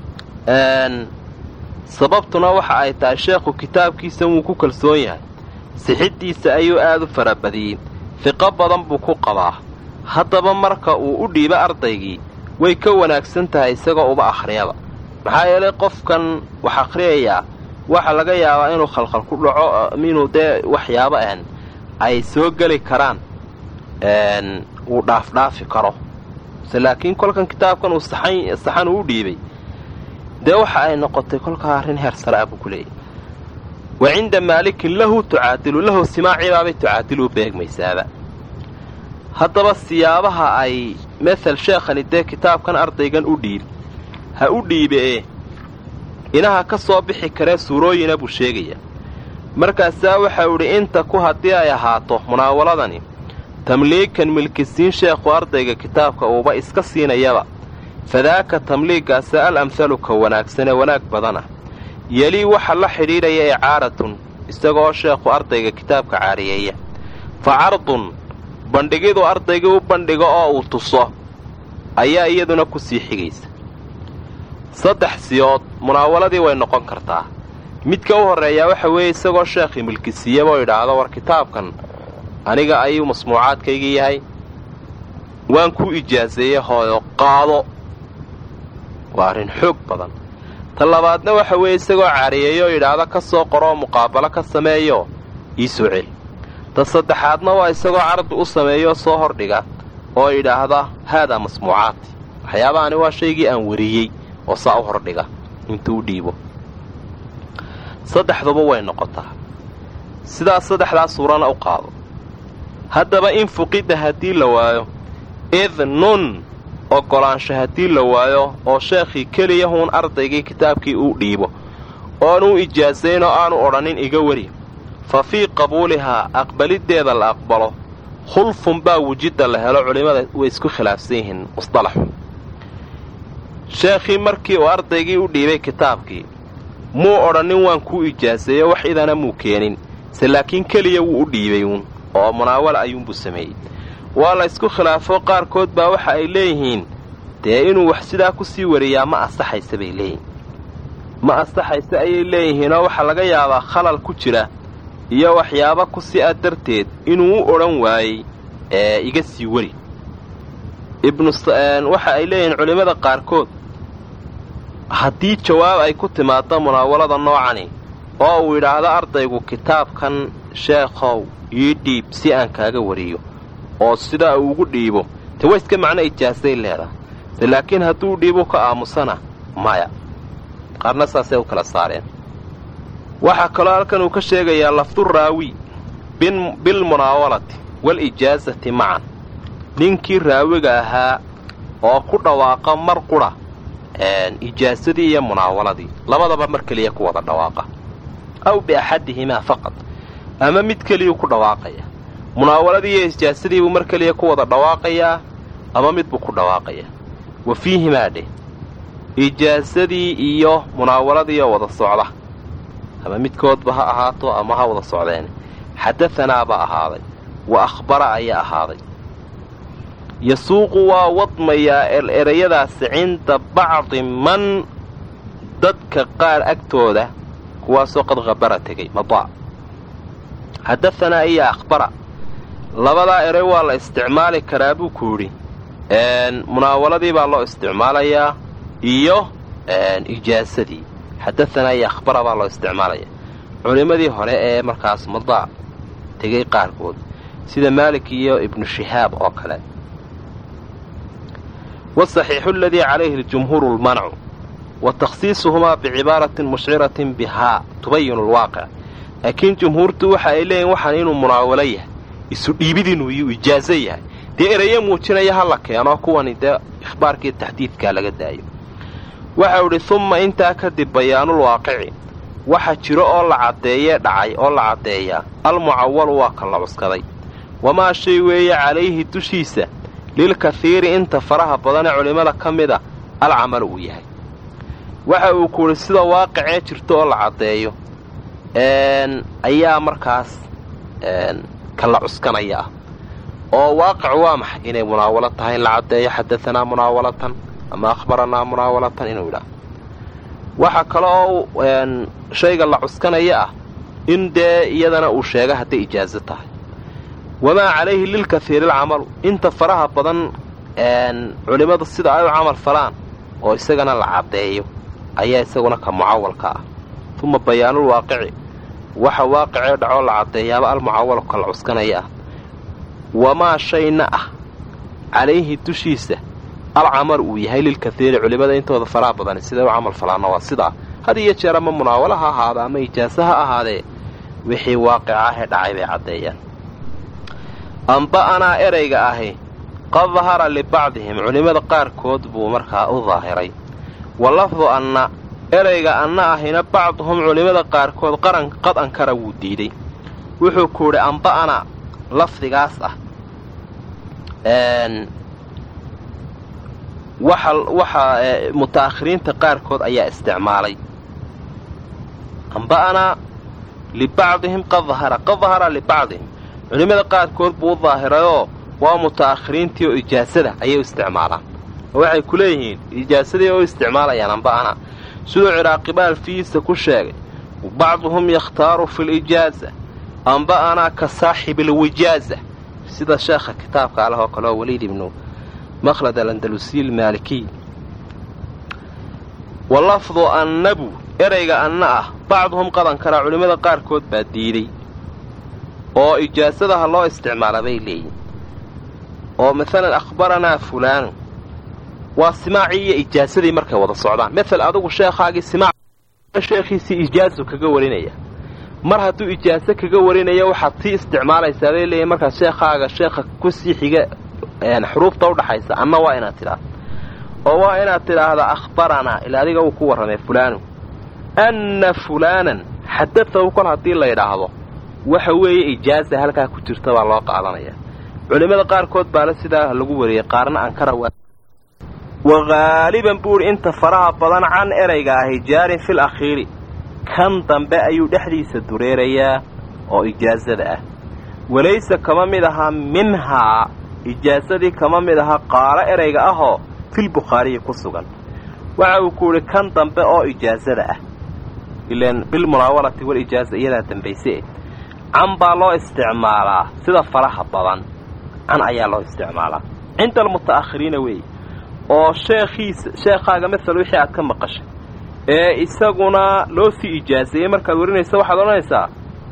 sababtuna waxa ay tahay sheekhu kitaabkiisa wuu ku kalsoon yahay sixiddiisa ayuu aad u farabadiyey fiqo badan buu ku qabaa haddaba marka uu u dhiibo ardaygii way ka wanaagsan tahay isagoo uba akhriyaba maxaa yeelay qofkan wax akhriyayaa waxa laga yaabaa inuu khalkhal ku dhaco inuu dee waxyaabo an ay soo geli karaan uu dhaafdhaafi karo se laakiin kolkan kitaabkan uu saxan uu u dhiibay dee waxa ay noqotay kolkaa arrin heer sare ah buu ku leeyahy wa cinda maalikin lahu tucaadilu lahu simaacibaabay tucaadilu u beegmaysaaba haddaba siyaabaha ay mathal sheekhani dee kitaabkan ardaygan u dhiib ha u dhiibe inaha ka soo bixi karee suurooyina buu sheegaya markaasaa waxau idhi inta ku haddii ay ahaato munaawaladani tamliikan milkisiin sheekhu ardayga kitaabka uuba iska siinayaba fadaaka tamliiggaasa al amhalu ka wanaagsanee wanaag badana yelii waxa la xidhiidhaya icaaratun isagoo sheekhu ardayga kitaabka caariyeeya fa cardun bandhigiduu ardaygii u bandhigo oo uu tuso ayaa iyaduna ku sii xigaysa saddex siyood munaawaladii way noqon kartaa midka u horreeyaa waxa weeye isagoo sheekhii milkisiiyaba oo idhaahdo war kitaabkan aniga ayuu masmuucaadkaygii yahay waan ku ijaaseeyey hooyo qaado waa arrin xoog badan ta labaadna waxa weeye isagoo cariyeeyo oo idhaahdo ka soo qoroo muqaabalo ka sameeyo ii soo celi ta saddexaadna waa isagoo cardi u sameeyo soo hordhiga oo idhaahda haadaa masmuucaati waxyaabahaani waa shaygii aan wariyey oo saa u hordhiga intuu u dhiibo saddexduba way noqotaa sidaas saddexdaas suurana u qaado haddaba in fuqida haddii la waayo idnun oggolaansho haddii la waayo oo sheekhii keliyahuun ardaygii kitaabkii uu dhiibo oonuu ijaasayn oo aanu odhanin iga wari fa fii qabuulihaa aqbaliddeeda la aqbalo khulfun baa wujidda la helo culimmada way isku khilaafsan yihiin musdalaxu sheekhii markii uu ardaygii u dhiibay kitaabkii muu odhanin waan kuu ijaaseeyo wax idana muu keenin se laakiin keliya wuu u dhiibay uun oo munaawala ayuunbuu sameeyey waa la ysku khilaafo qaarkood baa waxa ay leeyihiin dee inuu wax sidaa ku sii wariyaa ma asaxaysa bay leeyihin ma asaxaysa ayay leeyihiinoo waxaa laga yaabaa khalal ku jira iyo waxyaaba ku si a darteed inuu u odhan waayey ee iga sii weri ibnuwaxa ay leeyihiin culimmada qaarkood haddii jawaab ay ku timaaddo munaawalada noocani oo uu yidhaahdo ardaygu kitaabkan sheekhow ii dhiib si aan kaaga wariyo oo sidaa uu ugu dhiibo te waa iska macno ijaasay leedahay se laakiin hadduu dhiibu ka aamusana maya qaarna saasay u kala saareen waxaa kaloo halkan uu ka sheegayaa lafduraawi bilmunaawalati walijaasati macan ninkii raawiga ahaa oo ku dhawaaqa mar qudha ijaasadii iyo munaawaladii labadaba mar keliya ku wada dhawaaqa aw biaxadihimaa faqad ama mid keliyuu ku dhawaaqaya munaawaladii iyo ijaasadii buu mar keliya ku wada dhawaaqayaa ama mid buu ku dhawaaqayaa wa fiihimaa dheh ijaasadii iyo munaawaladii oo wada socda ama midkoodba ha ahaato ama ha wada socdeen xadaanaabaa ahaaday wa akhbara ayaa ahaaday yasuuqu waa wadmayaa erayadaasi cinda bacdi man dadka qaar agtooda kuwaasoo qad khabara tegay madaa xadaanaa iyo akhbara labadaa eray waa la isticmaali karaa buu ku yidhi munaawaladii baa loo isticmaalayaa iyo ijaasadii xadaanaa iyo akhbara baa loo isticmaalaya culimmadii hore ee markaas madaa tegay qaarkood sida maalik iyo ibnu shihaab oo kale wasaxiixu aladii calayhi aljumhuuru lmancu wa takhsiisuhumaa bicibaaratin mushciratin bihaa tubayinu alwaaqic laakiin jumhuurtu waxa ay leeyihin waxaan inuu munaawalo yahay isu dhiibid inuu yuu ijaaso yahay dee erayo muujinaya ha la keeno kuwani dee ikhbaarkii taxdiidkaa laga daayo waxau idhi humma intaa kadib bayaanulwaaqici waxa jiro oo la caddeeyee dhacay oo la caddeeyaa almucawalu waa ka la cuskaday wamaa shay weeye calayhi dushiisa lilkahiiri inta faraha badanee culimmada ka mida alcamalu uu yahay waxa uu ku idhi sida waaqicee jirto oo la caddeeyo ayaa markaas ka la cuskanaya ah oo waaqic waa maxay inay munaawalo tahay in la caddeeyo xadaanaa munaawalatan ama akhbaranaa munaawalatan inuu yidhaah waxa kale oo shayga la cuskanaya ah in dee iyadana uu sheega hadday ijaaso tahay wamaa calayhi lilkahiiri alcamalu inta faraha badan culimmadu sida ay u camal falaan oo isagana la caddeeyo ayaa isaguna ka mucawalka ah uma bayaanulwaaqici waxa waaqicee dhacoo la caddeeyaaba almucawalu ka la cuskanaya ah wamaa shayna ah calayhi dushiisa alcamalu uu yahay lilkahiiri culimmada intooda faraha badan siday u camal falaanna waa sidaa had iyo jeer ama munaawalo ha ahaada ama ijaaso ha ahaadee wixii waaqica ahee dhacay bay caddeeyaan amba'anaa erayga ahi qad dahara libacdihim culimmada qaarkood buu markaa u daahiray wa lafdu anna erayga anna ahina bacduhum culimmada qaarkood qaran qad ankara wuu diiday wuxuu ku yidhi amba'anaa lafdigaas ah waxa waxaa muta'akhiriinta qaarkood ayaa isticmaalay amba'anaa libacdihim qad dahara qad dahara libacdihim culimmada qaarkood buu u daahirayoo waa muta'akhiriintii oo ijaasada ayay u isticmaalaan oo waxay ku leeyihiin ijaasadii oo u isticmaalayaan amba'ana siduu ciraaqibaal fiisa ku sheegay bacduhum yakhtaaru fi lijaaza amba'anaa ka saaxibi alwijaaza sida sheekha kitaabka aleh oo kale oo waliid ibnu makhlad alandalusiy almaalikiy wa lafdu annabu erayga anna ah bacduhum qadankana culimmada qaarkood baa diiday oo ijaasadaha loo isticmaala bay leeyihin oo maalan akhbaranaa fulaanu waa simaacii iyo ijaasadii markay wada socdaan mael adigu sheekhaagii simaac sheekhiisii ijaasu kaga warinaya mar hadduu ijaaso kaga warinayo waxaad sii isticmaalaysaa bay leeyihin markaad sheekhaaga sheekha kusii xiga xuruufta udhaxaysa anna waa inaad tidhaahdo oo waa inaad tidhaahda akhbaranaa ilaa adiga uu ku warramay fulaanu anna fulaanan xadadahu kol haddii la yidhaahdo waxa weeye ijaaza halkaa ku jirta baa loo qaadanaya culimmada qaarkood baale sidaa lagu wariyey qaarna ankara wa haaliban buuhi inta faraha badan can erayga ahi jaarin fil akhiiri kan dambe ayuu dhexdiisa dureerayaa oo ijaasada ah walayse kama mid ahaa minhaa ijaasadii kama mid ahaa qaalo erayga ahoo filbukhaariyi ku sugan waxa uu ku yidhi kan dambe oo ijaasada ah ilan bilmunaawalati walijaaza iyadaa dambayse can baa loo isticmaalaa sida faraha badan can ayaa loo isticmaalaa cinda almuta'akhiriina weeye oo sheekhiisa sheekhaaga masal wixii aad ka maqashay ee isaguna loo sii ijaaseeyey markaad warinaysa waxaad odhanaysaa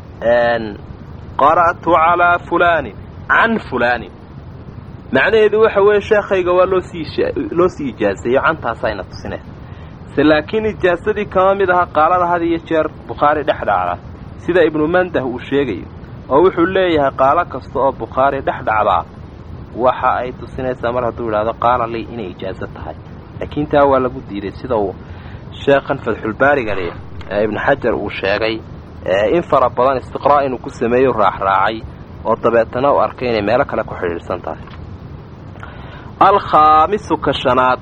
qara'tu calaa fulaanin can fulaanin macnaheedu waxa weeye sheekhayga waa loosii loo sii ijaaseeyo cantaasayna tusinaysa se laakiin ijaasadii kama mid aha qaalada had iyo jeer bukhaari dhex dhacda sida ibnu mandah uu sheegayo oo wuxuu leeyahay qaalo kasta oo bukhaari dhex dhacdaa waxa ay tusinaysaa mar hadduu idhahdo qaala lii inay ijaaso tahay laakiin taa waa lagu diiday sida uu sheekhan fatxulbaariga leh ee ibnu xajar uu sheegay in fara badan istiqraa' inuu ku sameeyo raacraacay oo dabeetana u arkay inay meelo kale ku xidhiidhsan tahay alkhaamisu ka shanaad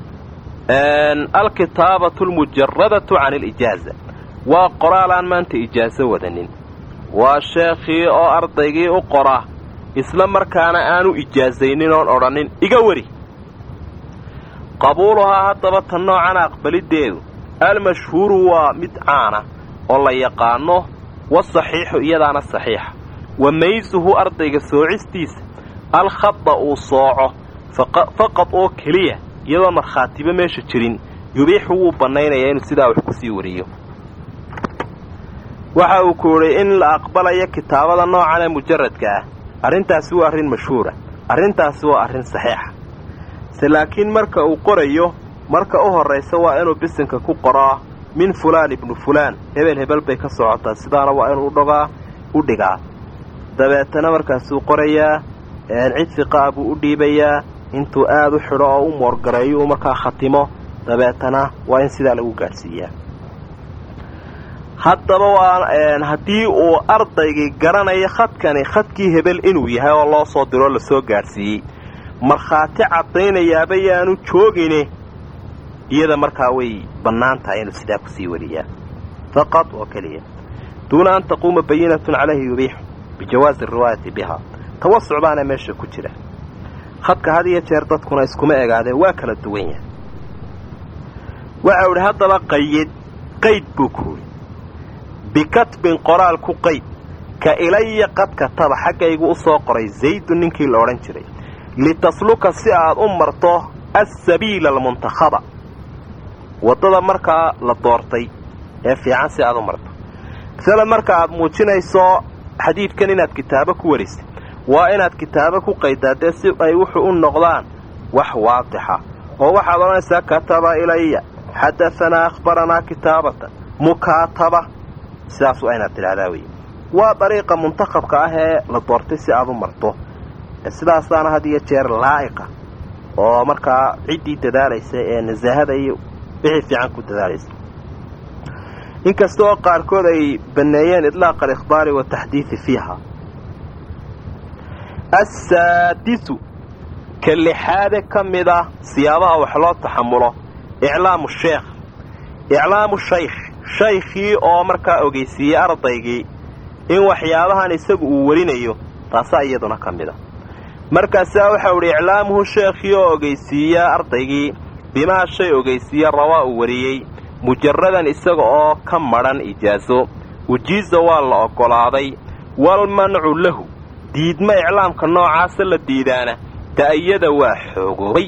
alkitaabatu almujaradatu can alijaaza waa qoraalaan maanta ijaaso wadanin waa sheekhii oo ardaygii u qora isla markaana aanu ijaasaynin oon odhanin iga weri qabuuluhaa haddaba tan noocana aqbaliddeedu almashhuuru waa mid caana oo la yaqaano wasaxiixu iyadaana saxiixa wa maysuhu ardayga soocistiisa alkhada uu sooco faqad oo keliya iyadoon markhaatiba meesha jirin yubiixu wuu bannaynayaa inuu sidaa wax ku sii wariyo waxa uu ku idhi in la aqbalayo kitaabada noocan ee mujaradka ah arrintaasi waa arrin mashhuura arrintaasi waa arrin saxiixa se laakiin marka uu qorayo marka u horraysa waa inuu bisinka ku qoraa min fulaan ibnu fulaan hebel hebel bay ka socotaa sidaana waa inuu udhogaa u dhigaa dabeetana markaasuu qorayaa cid fiqaa buu u dhiibayaa intuu aad u xidho oo u moorgareeyo uu markaa khatimo dabeetana waa in sidaa lagu gaadhsiiyaa haddaba waa haddii uu ardaygii garanayo khadkani khadkii hebel inuu yahay oo loo soo diroo lasoo gaadhsiiyey markhaati caddaynayaaba yaanu joogine iyada markaa way bannaan tahay inuu sidaa kusii wariyaa faqad oo keliya duuna an taquuma bayinatun calayhi yubiixu bijawaazi ariwaayati bihaa tawasuc baana meesha ku jira khadka had iyo jeer dadkuna iskuma egaadee waa kala duwan yahay waxau idhi haddaba qayid qayd buu ku yidhi bikatbin qoraal ku qayd ka ilaya qad kataba xaggaygu u soo qoray zaydun ninkii la odhan jiray litasluka si aad u marto assabiila almuntakhaba waddada markaa la doortay ee fiican si aad u marto masale marka aad muujinayso xadiidkan inaad kitaabo ku warisay waa inaad kitaabo ku qaydaa dee si ay wuxuu u noqdaan wax waadixa oo waxaad odhanaysaa kataba ilaya xadaanaa akhbaranaa kitaabatan mukaataba sidaas waa inaad tidhahdaa wey waa dariiqa muntakhabka ah ee la doortay si aad u marto sidaasaana had iyo jeer laa'iqa oo markaa ciddii dadaalaysa ee nasaahada iyo wixii fiican ku dadaalaysa inkasta oo qaarkood ay banneeyeen idlaaqa alikhbaari wataxdiidi fiiha assaadisu ka lixaade ka mid ah siyaabaha wax loo taxamulo iclaamu sheekh iclaamu shaykh shaykhii oo markaa ogeysiiyey ardaygii in waxyaabahan isagu uu warinayo taasaa iyaduna ka mid a markaasaa waxau idhi iclaamuhu sheekhii oo ogeysiiya ardaygii bimaa shay ogeysiiya rawaa uu wariyey mujaradan isaga oo ka madhan ijaaso wajiiza waa la oggolaaday walmancu lahu diidma iclaamka noocaasa la diidaana ta'ayada waa xoogoobay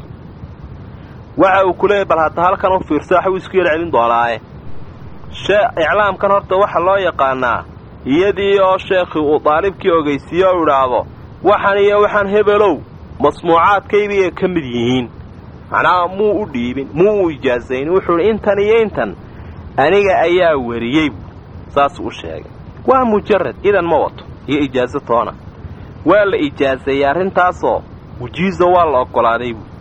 waxa uu ku leeyahy bal hadda halkan u fiirsa waxbuu isku yar celin doonaaye iclaamkan horta waxaa loo yaqaanaa iyadii oo sheekhii uu daalibkii ogeysiiye oo idhaahdo waxan iyo waxaan hebelow masmuucaadkaybay ka mid yihiin macnaha muu u dhiibin muu u ijaasayn wuxuu idhi intan iyo intan aniga ayaa weriyey buu saasuu u sheegay waa mujarad idan ma wato iyo ijaaso toona waa la ijaaseeyey arrintaasoo wujiiza waa la oggolaaday buu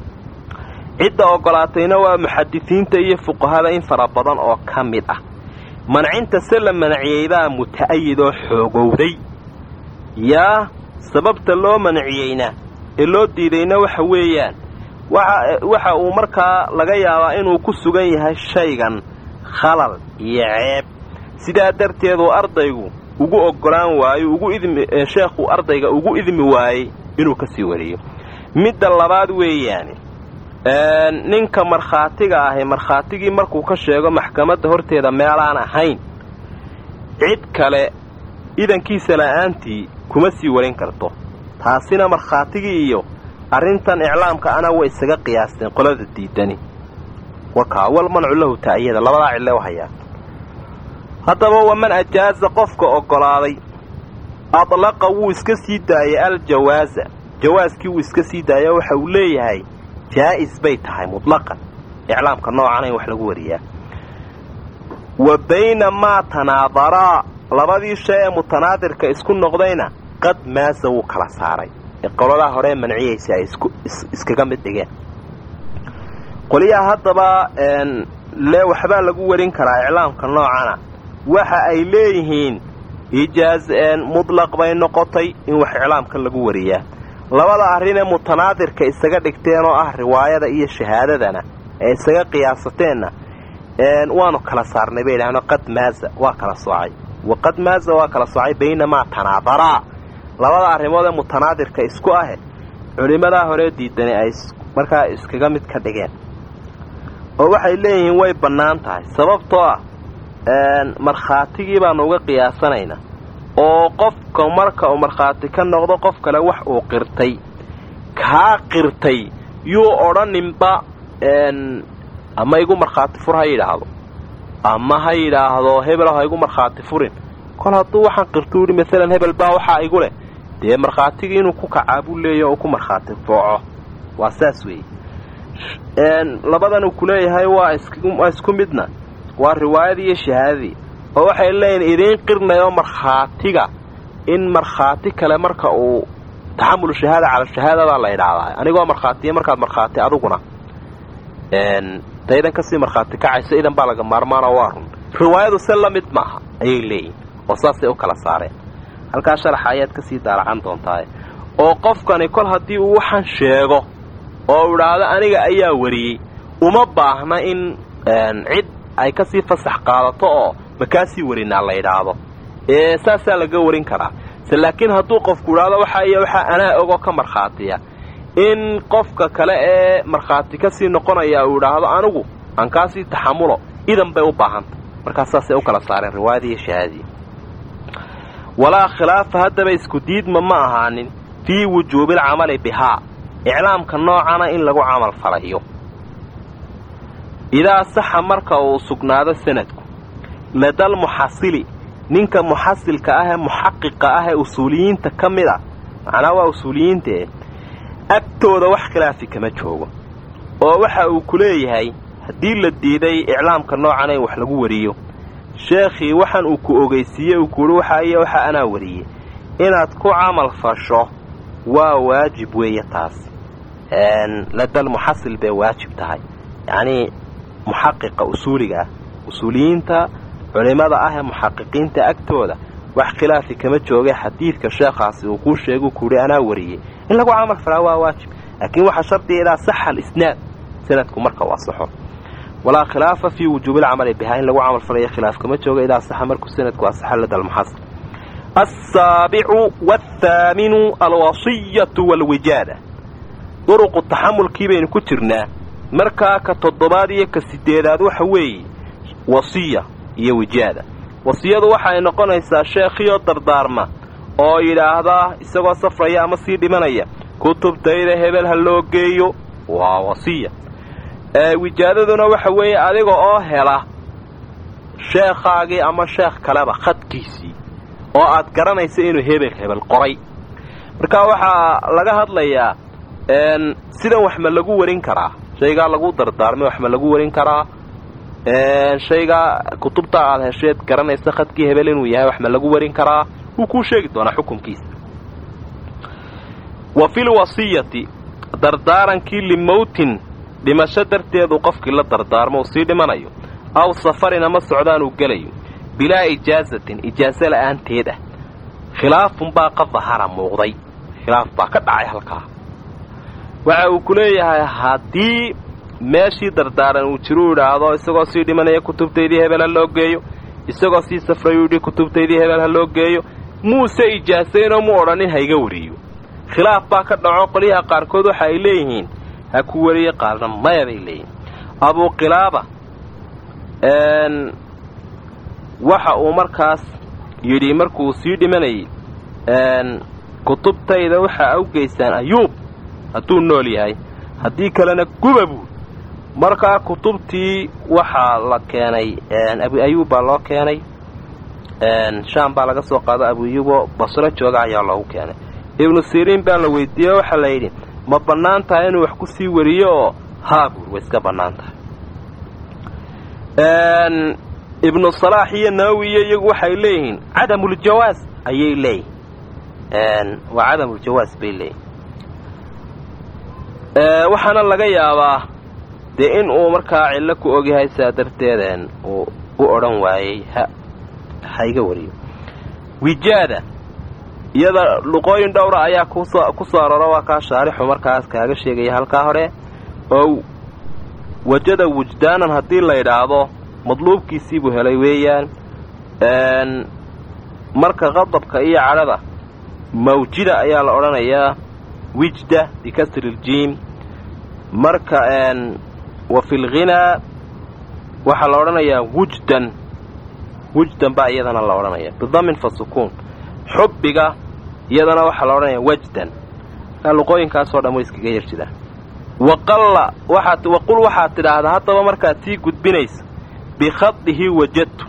cidda oggolaatayna waa muxadisiinta iyo fuqahada in fara badan oo ka mid ah mancinta se la manciyeydaa muta'ayid oo xoogowday yaa sababta loo manciyeyna ee loo diidayna waxa weeyaan waxa uu markaa laga yaabaa inuu ku sugan yahay shaygan khalal iyo ceeb sidaa darteeduu ardaygu ugu oggolaan waayo ugu idmi sheekhuu ardayga ugu idmi waayey inuu ka sii wariyo midda labaad weeyaani ninka markhaatiga ahi markhaatigii markuu ka sheego maxkamadda horteeda meelaan ahayn cid kale idankiisa la'aantii kuma sii warin karto taasina markhaatigii iyo arrintan iclaamka ana way isaga qiyaasteen qolada diidani wakaa wal mancu lahu ta'yada labadaa cille hayaa haddaba waman ajaaza qofka oggolaaday adlaqa wuu iska sii daayay aljawaaza jawaaskii wuu iska sii daaya waxa uu leeyahay jaa'is bay tahay mutlaqan iclaamka noocan in wax lagu wariyaa wa baynamaa tanaadaraa labadii shay ee mutanaadirka isku noqdayna qad maasa wuu kala saaray ee qoladaa horee manciyaysa ay iskaga mid dhigeen qoliyaha haddaba lee waxbaa lagu warin karaa iclaamka noocana waxa ay leeyihiin ijaaz mutlaq bay noqotay in wax iclaamkan lagu wariyaa labada arrinee mutanaadirka isaga dhigteen oo ah riwaayada iyo shahaadadana ee isaga qiyaasateenna waanu kala saarnay bay idhahdeen qad maaza waa kala soocay wa qad maaza waa kala soocay baynamaa tanaadaraa labada arrimood ee mutanaadirka isku ahe culimmadaa horee diidani ay markaa iskaga mid ka dhigeen oo waxay leeyihiin way bannaan tahay sababtoo ah markhaatigii baanu uga qiyaasanaynaa oo qofka marka uu markhaati ka noqdo qof kale wax uu qirtay kaa qirtay yuu odhaninba ama igu markhaati fur ha yidhaahdo ama ha yidhaahdo hebelo ha igu markhaati furin kol hadduu waxaan qirtuu yidhi maalan hebel baa waxaa igu leh dee markhaatigii inuu ku kacaa buu leeyahy oo ku markhaati fooco waa saas weeye labadan uu ku leeyahay waa isku midna waa riwaayadii iyo shahaadadii oo waxay leeyihin idiin qirnayo markhaatiga in markhaati kale marka uu taxamulu shahaada cala shahaadadaa la idhaahdaa anigoo markhaatiya markaad markhaati aduguna daydan kasii markhaati kacayso idan baa laga maarmaanoo waa run riwaayadu se la mid maaha ayay leeyihin oo saasay u kala saareen halkaa sharaxa ayaad kasii daalacan doontaa oo qofkani kol haddii uu waxaan sheego oo u idhaahdo aniga ayaa wariyey uma baahna in cid ay kasii fasax qaadato oo makaasii warinaa la yidhaahdo ee saasaa laga warin karaa se laakiin hadduu qofku idhaahdo waxa iyo waxaa anaa ogoo ka markhaatiya in qofka kale ee markhaati kasii noqonaya uu idhaahdo anigu aan kaasii taxamulo idan bay u baahanta markaas saasay u kala saareen riwaayadii iyo shahaadii walaa khilaafa haddaba isku diidma ma ahaanin fii wujuubi alcamali bihaa iclaamka noocana in lagu camal falayo idaa saxa marka uu sugnaado sanadku ladal muxasili ninka muxasilka ah ee muxaqiqa ah ee usuuliyiinta ka mid a macnaa waa usuuliyiintae agtooda wax khilaafi kama joogo oo waxa uu ku leeyahay haddii la diiday iclaamka noocana in wax lagu wariyo sheekhii waxaan uu ku ogeysiiyey uu kuuhi waxa iyo waxa anaa wariyey inaad ku camal fasho waa waajib weeye taas ladal muxasil bay waajib tahay yacnii muxaqiqa usuuliga ah usuuliyiinta culimmada ah ee muxaqiqiinta agtooda wax khilaafi kama jooga xadiidka sheekhaasi uu kuu sheeguu kuuhi anaa wariyey in lagu camal falaa waa waajib laakiin waxaa shardiga idaa saxa alisnaad sanadku marka uu asaxo walaa khilaafa fii wujuubi alcamali bihaa in lagu camal falayo khilaaf kama jooga idaa saxa markuu sanadku asaxo lada almuxasil alsaabicu waathaaminu alwasiyatu waalwijaada duruqu taxamulkii baynu ku jirnaa markaa ka toddobaad iyo ka siddeedaad waxa weeye wasiya iyo wijaada wasiyadu waxay noqonaysaa sheekhiyo dardaarma oo yidhaahdaa isagoo safraya ama sii dhimanaya kutubtayda hebel ha loo geeyo waa wasiya wijaadaduna waxa weeye adiga oo hela sheekhaagii ama sheekh kaleba khadkiisii oo aad garanaysa inuu hebel hebel qoray marka waxaa laga hadlayaa sidan wax ma lagu warin karaa shaygaa lagu dardaarmay wax ma lagu warin karaa shaygaa kutubta aad hesheed garanaysa khadkii hebel inuu yahay wax ma lagu warin karaa wuu kuu sheegi doonaa xukunkiisa wa fil wasiyati dardaarankii limowtin dhimasho darteedu qofkii la dardaarmo uu sii dhimanayo aw safarin ama socdaan uu gelayo bilaa ijaasatin ijaaso la'aanteed ah khilaafun baa qad dahara muuqday khilaaf baa ka dhacay halkaa waxa uu ku leeyahay haddii meeshii dardaaran uu jiru idhaahdo isagoo sii dhimanaya kutubtaydii hebel ha loo geeyo isagoo sii safrayuu yidhi kutubtaydii hebel ha loo geeyo muuse ijaasaynoo mu odhanin ha iga wariyo khilaaf baa ka dhaco qolyaha qaarkood waxa ay leeyihiin ha ku wariye qaarna maya bay leeyihiin abuuqilaaba waxa uu markaas yidhi markuu sii dhimanayay kutubtayda waxaa awgeysaan ayuub hadduu nool yahay haddii kalena guba buud markaa kutubtii waxaa la keenay abu ayuub baa loo keenay shaam baa laga soo qaado abu ayuuboo basro jooga ayaa loogu keenay ibnu siriin baa la weydiiyey waxaa la yidhi ma bannaan tahay inuu wax ku sii wariyo oo haa buur way iska bannaan tahay ibnu salaax iyo nawowi iyo iyagu waxay leeyihiin cadamuljawaas ayay leeyihin waa cadamuljawaas bay leeyihin waxaana laga yaabaa dee in uu markaa cillo ku ogyahay saa darteedeen uu u odhan waayey ha ha iga wariyo wijaada iyada luqooyin dhowra ayaa kusoo ku soo aroro waa kaa shaarixu markaas kaaga sheegaya halkaa hore oo wajada wujdaanan haddii la yidhaahdo madluubkiisii buu helay weeyaan marka qadabka iyo cadhada mawjida ayaa la odhanayaa wijda bikasri ljiim marka wa fi lghinaa waxaa la odhanayaa wujdan wujdan baa iyadana la odhanaya bidamin fa sukuun xubbiga iyadana waxaa la odhanaya wajdan luqooyinkaasoo dhan way iskaga yar jiraan waqalla waxaad waqul waxaad tidhaahdaa haddaba markaad sii gudbinaysa bikhadihi wajadtu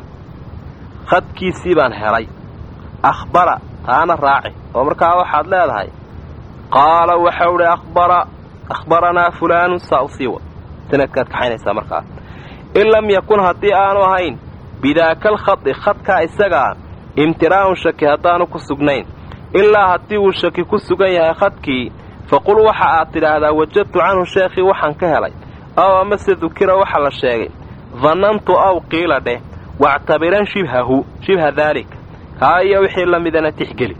khadkiisii baan helay akhbara taana raaci oo markaa waxaad leedahay qaala waxau dhi akhbara akhbaranaa fulaanu saa u sii wad sanadkaad kaxaynaysaa markaas in lam yakun haddii aanu ahayn bidaakal khadi khadkaa isagaa imtiraa'un shaki haddaanu ku sugnayn ilaa haddii uu shaki ku sugan yahay khadkii faqul waxa aad tidhaahdaa wajadtu canhu sheekhii waxaan ka helay aw amase dukira waxa la sheegay dannantu aw qiila dheh wactabiran shibhahu shibha daalika kaa iyo wixii la midana tixgeli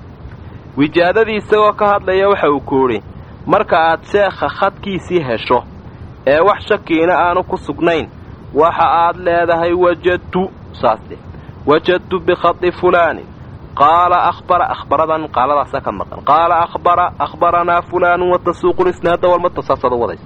wijaadadii isagoo ka hadlaya waxa uu ku idhi marka aad sheekha khadkiisii hesho ee wax shakiina aanu ku sugnayn waxa aad leedahay wajadtu saas dheh wajadtu bikhadi fulaanin qaala ahbara ahbaradan qaaladaasa ka maqan qaala ahbara ahbaranaa fulaanun watasuuqu lisnaada walmata saasaad u wadaysa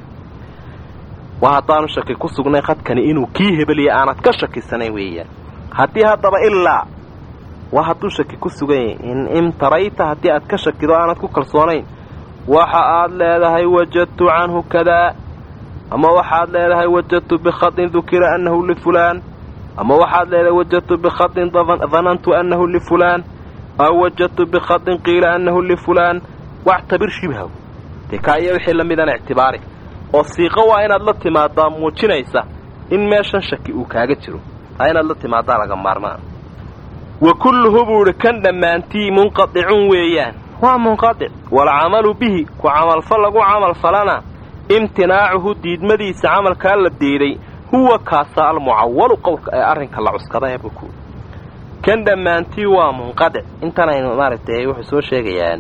waa haddaanu shaki ku sugnayn khadkani inuu kii hebeliya aanad ka shakisanayn weeyaan haddii haddaba ilaa waa hadduu shaki ku sugan yahay in imtarayta haddii aad ka shakido aanad ku kalsoonayn waxa aad leedahay wajadtu canhu kadaa ama waxaad leedahay wajadtu bikhadin dukira annahu lifulaan ama waxaad leedahay wajadtu bikhadin danantu annahu lifulaan aw wajadtu bikhadin qiila annahu lifulaan wactabir shibhahu dee kaa iyo wixii la midana ictibaari oo siiqo waa inaad la timaadaa muujinaysa in meeshan shaki uu kaaga jiro taa inaad la timaadaa laga maarmaan wa kulluhu buu idhi kan dhammaantii munqadicun weeyaan waa munqadic walcamalu bihi ku camalfal lagu camalfalana imtinaacuhu diidmadiisa camalkaa la diiday huwa kaasa almucawalu qowlka ee arrinka la cuskada ee buku kan dhammaantii waa munqadic intanaynu maaragtay wuxuu soo sheegayaan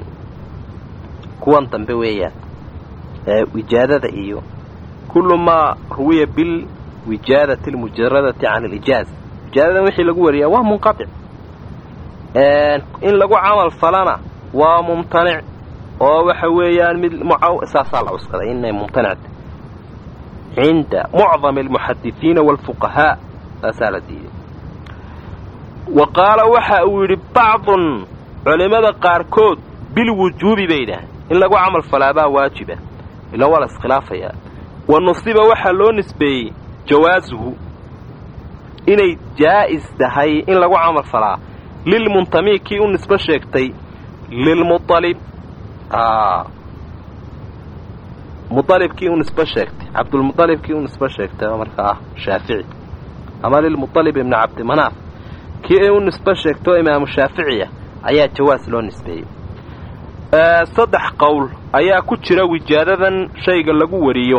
kuwan dambe weeyaan wijaadada iyo kullu maa ruwiya bilwijaadati almujaradati can alijaaza wijaadadan wixii lagu wariyaa waa munqadic in lagu camal falana waa mumtanic oo waxa weeyaan mid saasaa la cuskaday inay mumtanicta cinda mucdami almuxadisiina waalfuqahaa taasaa la diiday wa qaala waxa uu yidhi bacdun culimmada qaarkood bilwujuubi bay yidhaaheen in lagu camal falaabaa waajiba ila waa la iskhilaafayaa wa nusiba waxaa loo nisbeeyey jawaasuhu inay jaa'is tahay in lagu camal falaa lilmuntami kii u nisbo sheegtay lilmualib mualib kii u nisbo sheegtay cabdulmualib kii u nisbo sheegtay oo markaa ah shaafici ama lilmualib ibni cabdimanaaf kii ay u nisbo sheegtay oo imaamu shaaficiya ayaa jawaas loo nisbeeyey saddex qowl ayaa ku jira wijaadadan shayga lagu wariyo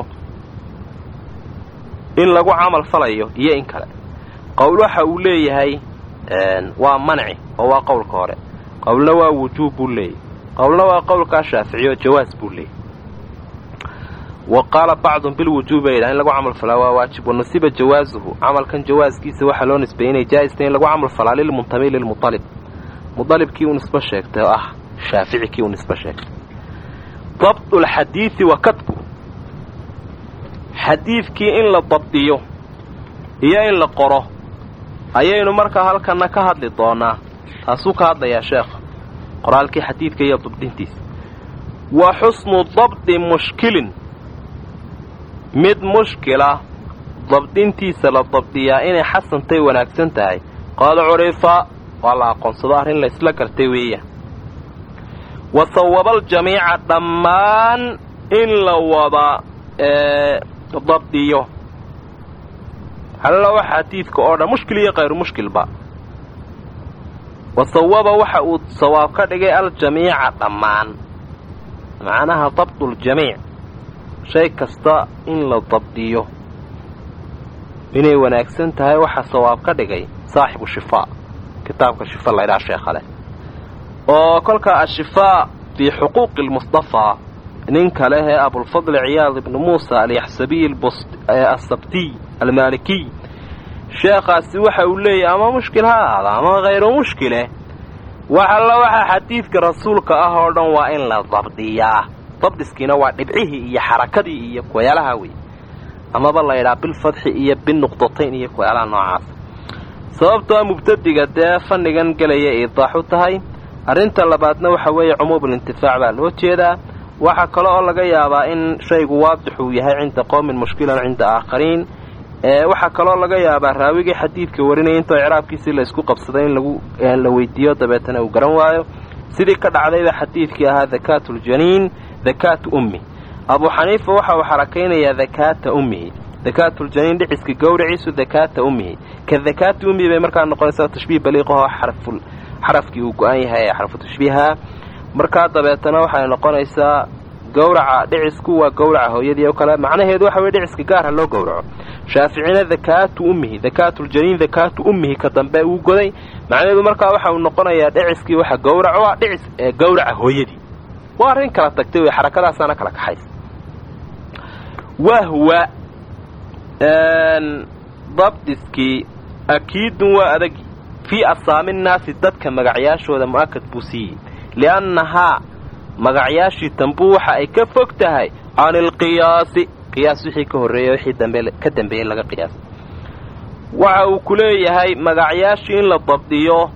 in lagu camal falayo iyo in kale qowl waxa uu leeyahay waa manci oo waa qowlka hore qowlna waa wujuub buu leeyahy qowlna waa qowlkaa shaaficiy oo jawaas buu leeyahy wa qaala bacdun bilwujuub bay yidhaha in lagu camal falaa waa waajib wanusiba jawaasuhu camalkan jawaaskiisa waxaa loo nisbeeyey inay jaa'istay in lagu camal falaa lilmuntami lilmualib mualibkii u nisbo sheegtay oo ah shaafici kii u nisbo sheegtay dabdu lxadiidi wa kadbu xadiidkii in la dabdiyo iyo in la qoro ayaynu markaa halkanna ka hadli doonaa taasuu ka hadlayaa sheekha qoraalkii xadiidka iyo dabdintiisa wa xusnu dabdi mushkilin mid mushkila dabdintiisa la dabdiyaa inay xasantay wanaagsan tahay qad curifa waa la aqoonsado arrin la isla gartay weeyaan wa sawabaljamiica dhammaan in la wada dabdiyo hallo xadiidka oo dhan mushkil iyo kayru mushkilba wa sawaba waxa uu sawaab ka dhigay aljamiica dhammaan macnaha dabduljamiic shay kasta in la dabdiyo inay wanaagsan tahay waxaa sawaab ka dhigay saaxibu shifaa kitaabka shifa laydhaha sheekha leh oo kolkaa ashifaa fii xuquuqi lmustafaa nin kale ee abulfadli ciyaad ibnu muusa alyaxsabiy asabtiy almaalikiy sheekhaasi waxa uu leeyahy ama mushkil ha ahaada ama hayru mushkile wax alla waxaa xadiidka rasuulka ah oo dhan waa in la dabdiyaa dabdiskiina waa dhibcihii iyo xarakadii iyo kuwayaalaha wey amaba laydhaa bilfadxi iyo binuqdatayn iyo kuwayaalaha noocaas sababtoo mubtadiga dee fannigan gelaya iidaax u tahay arrinta labaadna waxa weeye cumuumulintifaac baa loo jeedaa waxaa kale oo laga yaabaa in shaygu waadix uu yahay cinda qowmin mushkilan cinda aakhariin waxaa kaloo laga yaabaa raawigii xadiidka warinaya intoo icraabkiisii la isku qabsaday in lagu la weydiiyo dabeetana uu garan waayo sidii ka dhacdayba xadiidkii ahaa dakaatu ljaniin dakaatu ummi abuu xaniifa waxa uu xarakaynayaa dakaata ummihi dakaatuljaniin dhiciska gowraciisu dakaata ummihi ka dakaati ummihi bay markaa noqonaysaa tashbiih baliiqaho xaraful xarafkii uu go-an yahay ee xarfu tashbiiha markaa dabeetana waxay noqonaysaa gowraca dhicisku waa gowraca hooyadii oo kale macnaheedu waxa weye dhiciska gaarha loo gowraco shaaficina dakaatu ummihi dakaatuljaniin dakaatu ummihi ka dambe uu goday macnaheedu markaa waxa uu noqonayaa dhiciskii waxa gowraco ah dhicis ee gowraca hooyadii waa arrin kala tagtay wey xarakadaasaana kala kaxaysa wahwa dabdiskii akiidun waa adagi fii asaami nnaasi dadka magacyaashooda mu'akad buu siiyey liannahaa magacyaashii tambuu waxa ay ka fog tahay can ilqiyaasi qiyaas wixii ka horreeyey wixii dambe ka dambeeyey laga qiyaasay waxa uu ku leeyahay magacyaashii in la dabdiyo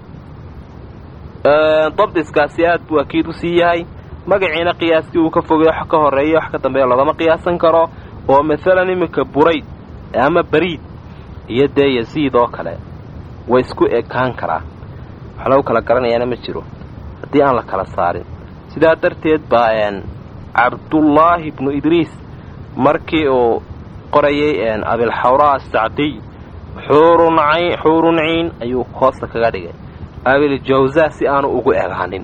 dabdiskaasi aad buu akiid u sii yahay magaciina qiyaaskii uu ka fogay wax ka horreeya wax ka dambeeya loogama qiyaasan karo oo masalan iminka burayd ama bariid iyo dee yasiid oo kale way isku ekaan karaa wax lagu kala garanayaana ma jiro haddii aan la kala saarin sidaa darteed baa cabdullaahi ibnu idriis markii uu qorayay abilxawraa asacdiy xuurun ciin ayuu hoosta kaga dhigay abiljawza si aanu ugu egaanin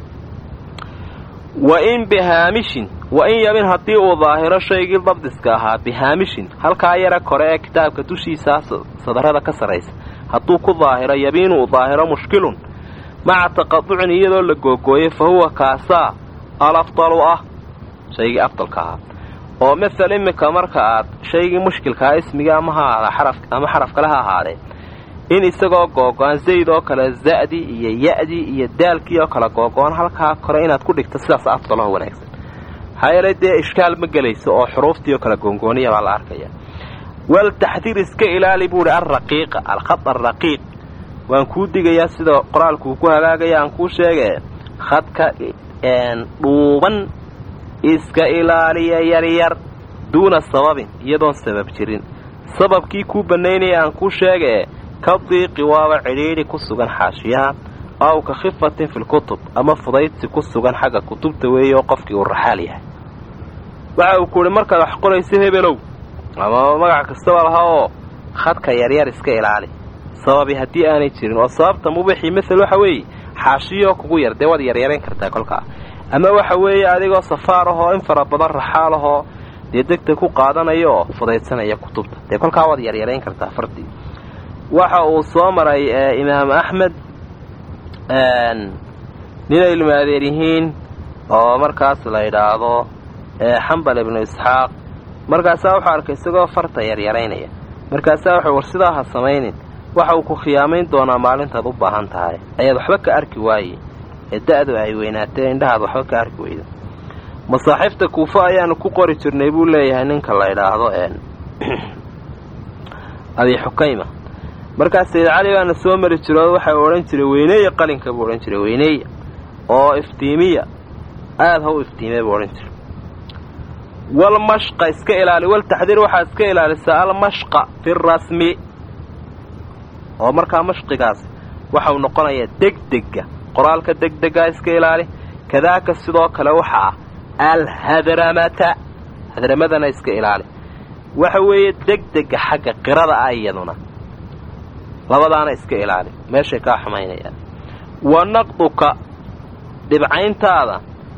wa in bihaamishin wa in yabin haddii uu daahiro shaygii dabdiska ahaa bihaamishin halkaa yara kore ee kitaabka dushiisaa sadarada ka sarraysa hadduu ku daahiro yabiinu uu daahiro mushkilun maca taqaducin iyadoo la googooyay fa huwa kaasaa alafdalu ah shaygii afdalka ahaa oo masel iminka marka aad shaygii mushkilkaa ismiga ama ha ahaada xaraf ama xaraf kale ha ahaadee in isagoo googo-an zayd oo kale za'di iyo ya'dii iyo daalkii oo kale googo-an halkaa kore inaad ku dhigto sidaas afdaloo wanaagsan maxaa yeelay dee ishkaal ma gelayso oo xuruuftii oo kale goongooniya baa la arkaya waltaxdiir iska ilaali buuhi alraqiiqa alkhad alraqiiq waan kuu digayaa sida qoraalkuu ku hagaagaya aan kuu sheegee khadka dhuuban iska ilaaliya yaryar duuna sababin iyadoon sabab jirin sababkii kuu bannaynaya aan kuu sheegee ka diiqi waaba cidhiidhi ku sugan xaashiyaha aw ka khifatin filkutub ama fudaydsi ku sugan xagga kutubta weeye oo qofkii uu raxaal yahay waxa uu ku uhi markaad wax qorayso hebelow ama magac kastaba laha oo khadka yaryar iska ilaali sababi haddii aanay jirin oo sababta mubixii masel waxa weeye xaashiyoo kugu yar dee waad yaryarayn kartaa kolkaa ama waxa weeye adigoo safaar ahoo in fara badan raxaal ahoo dee degta ku qaadanaya oo fudaydsanaya kutubta dee kolkaa waad yaryarayn kartaa fardii waxa uu soo maray imaam axmed ninay ilmaadeer yihiin oo markaas la yidhaahdo xambal ibnu isxaaq markaasaa wuxuu arkay isagoo farta yaryaraynaya markaasaa wuxuu war sidaa ha samaynin waxa uu ku khiyaamayn doonaa maalintaad u baahan tahay ayaad waxba ka arki waaye ee da'du ay weynaatee indhahaad waxba ka arki weydo masaaxiifta kuufo ayaanu ku qori jirnay buu leeyahay ninka la yidhaahdo abi xukayma markaas sayid cali baana soo mari jiro waxa uu odhan jiray weyneeya qalinka buu odhan jiray weyneeya oo iftiimiya aada ha u iftiimiya buu odhan jiray walmashqa iska ilaali waltaxdiir waxaad iska ilaalisaa almashqa fi rasmi oo markaa mashqigaas waxau noqonayaa degdega qoraalka degdegaa iska ilaali kadaaka sidoo kale waxa ah alhadramata hadramadana iska ilaali waxa weeye degdega xagga qirada ah iyaduna labadaana iska ilaali meeshay kaa xumaynayaan wa naqduka dhibcayntaada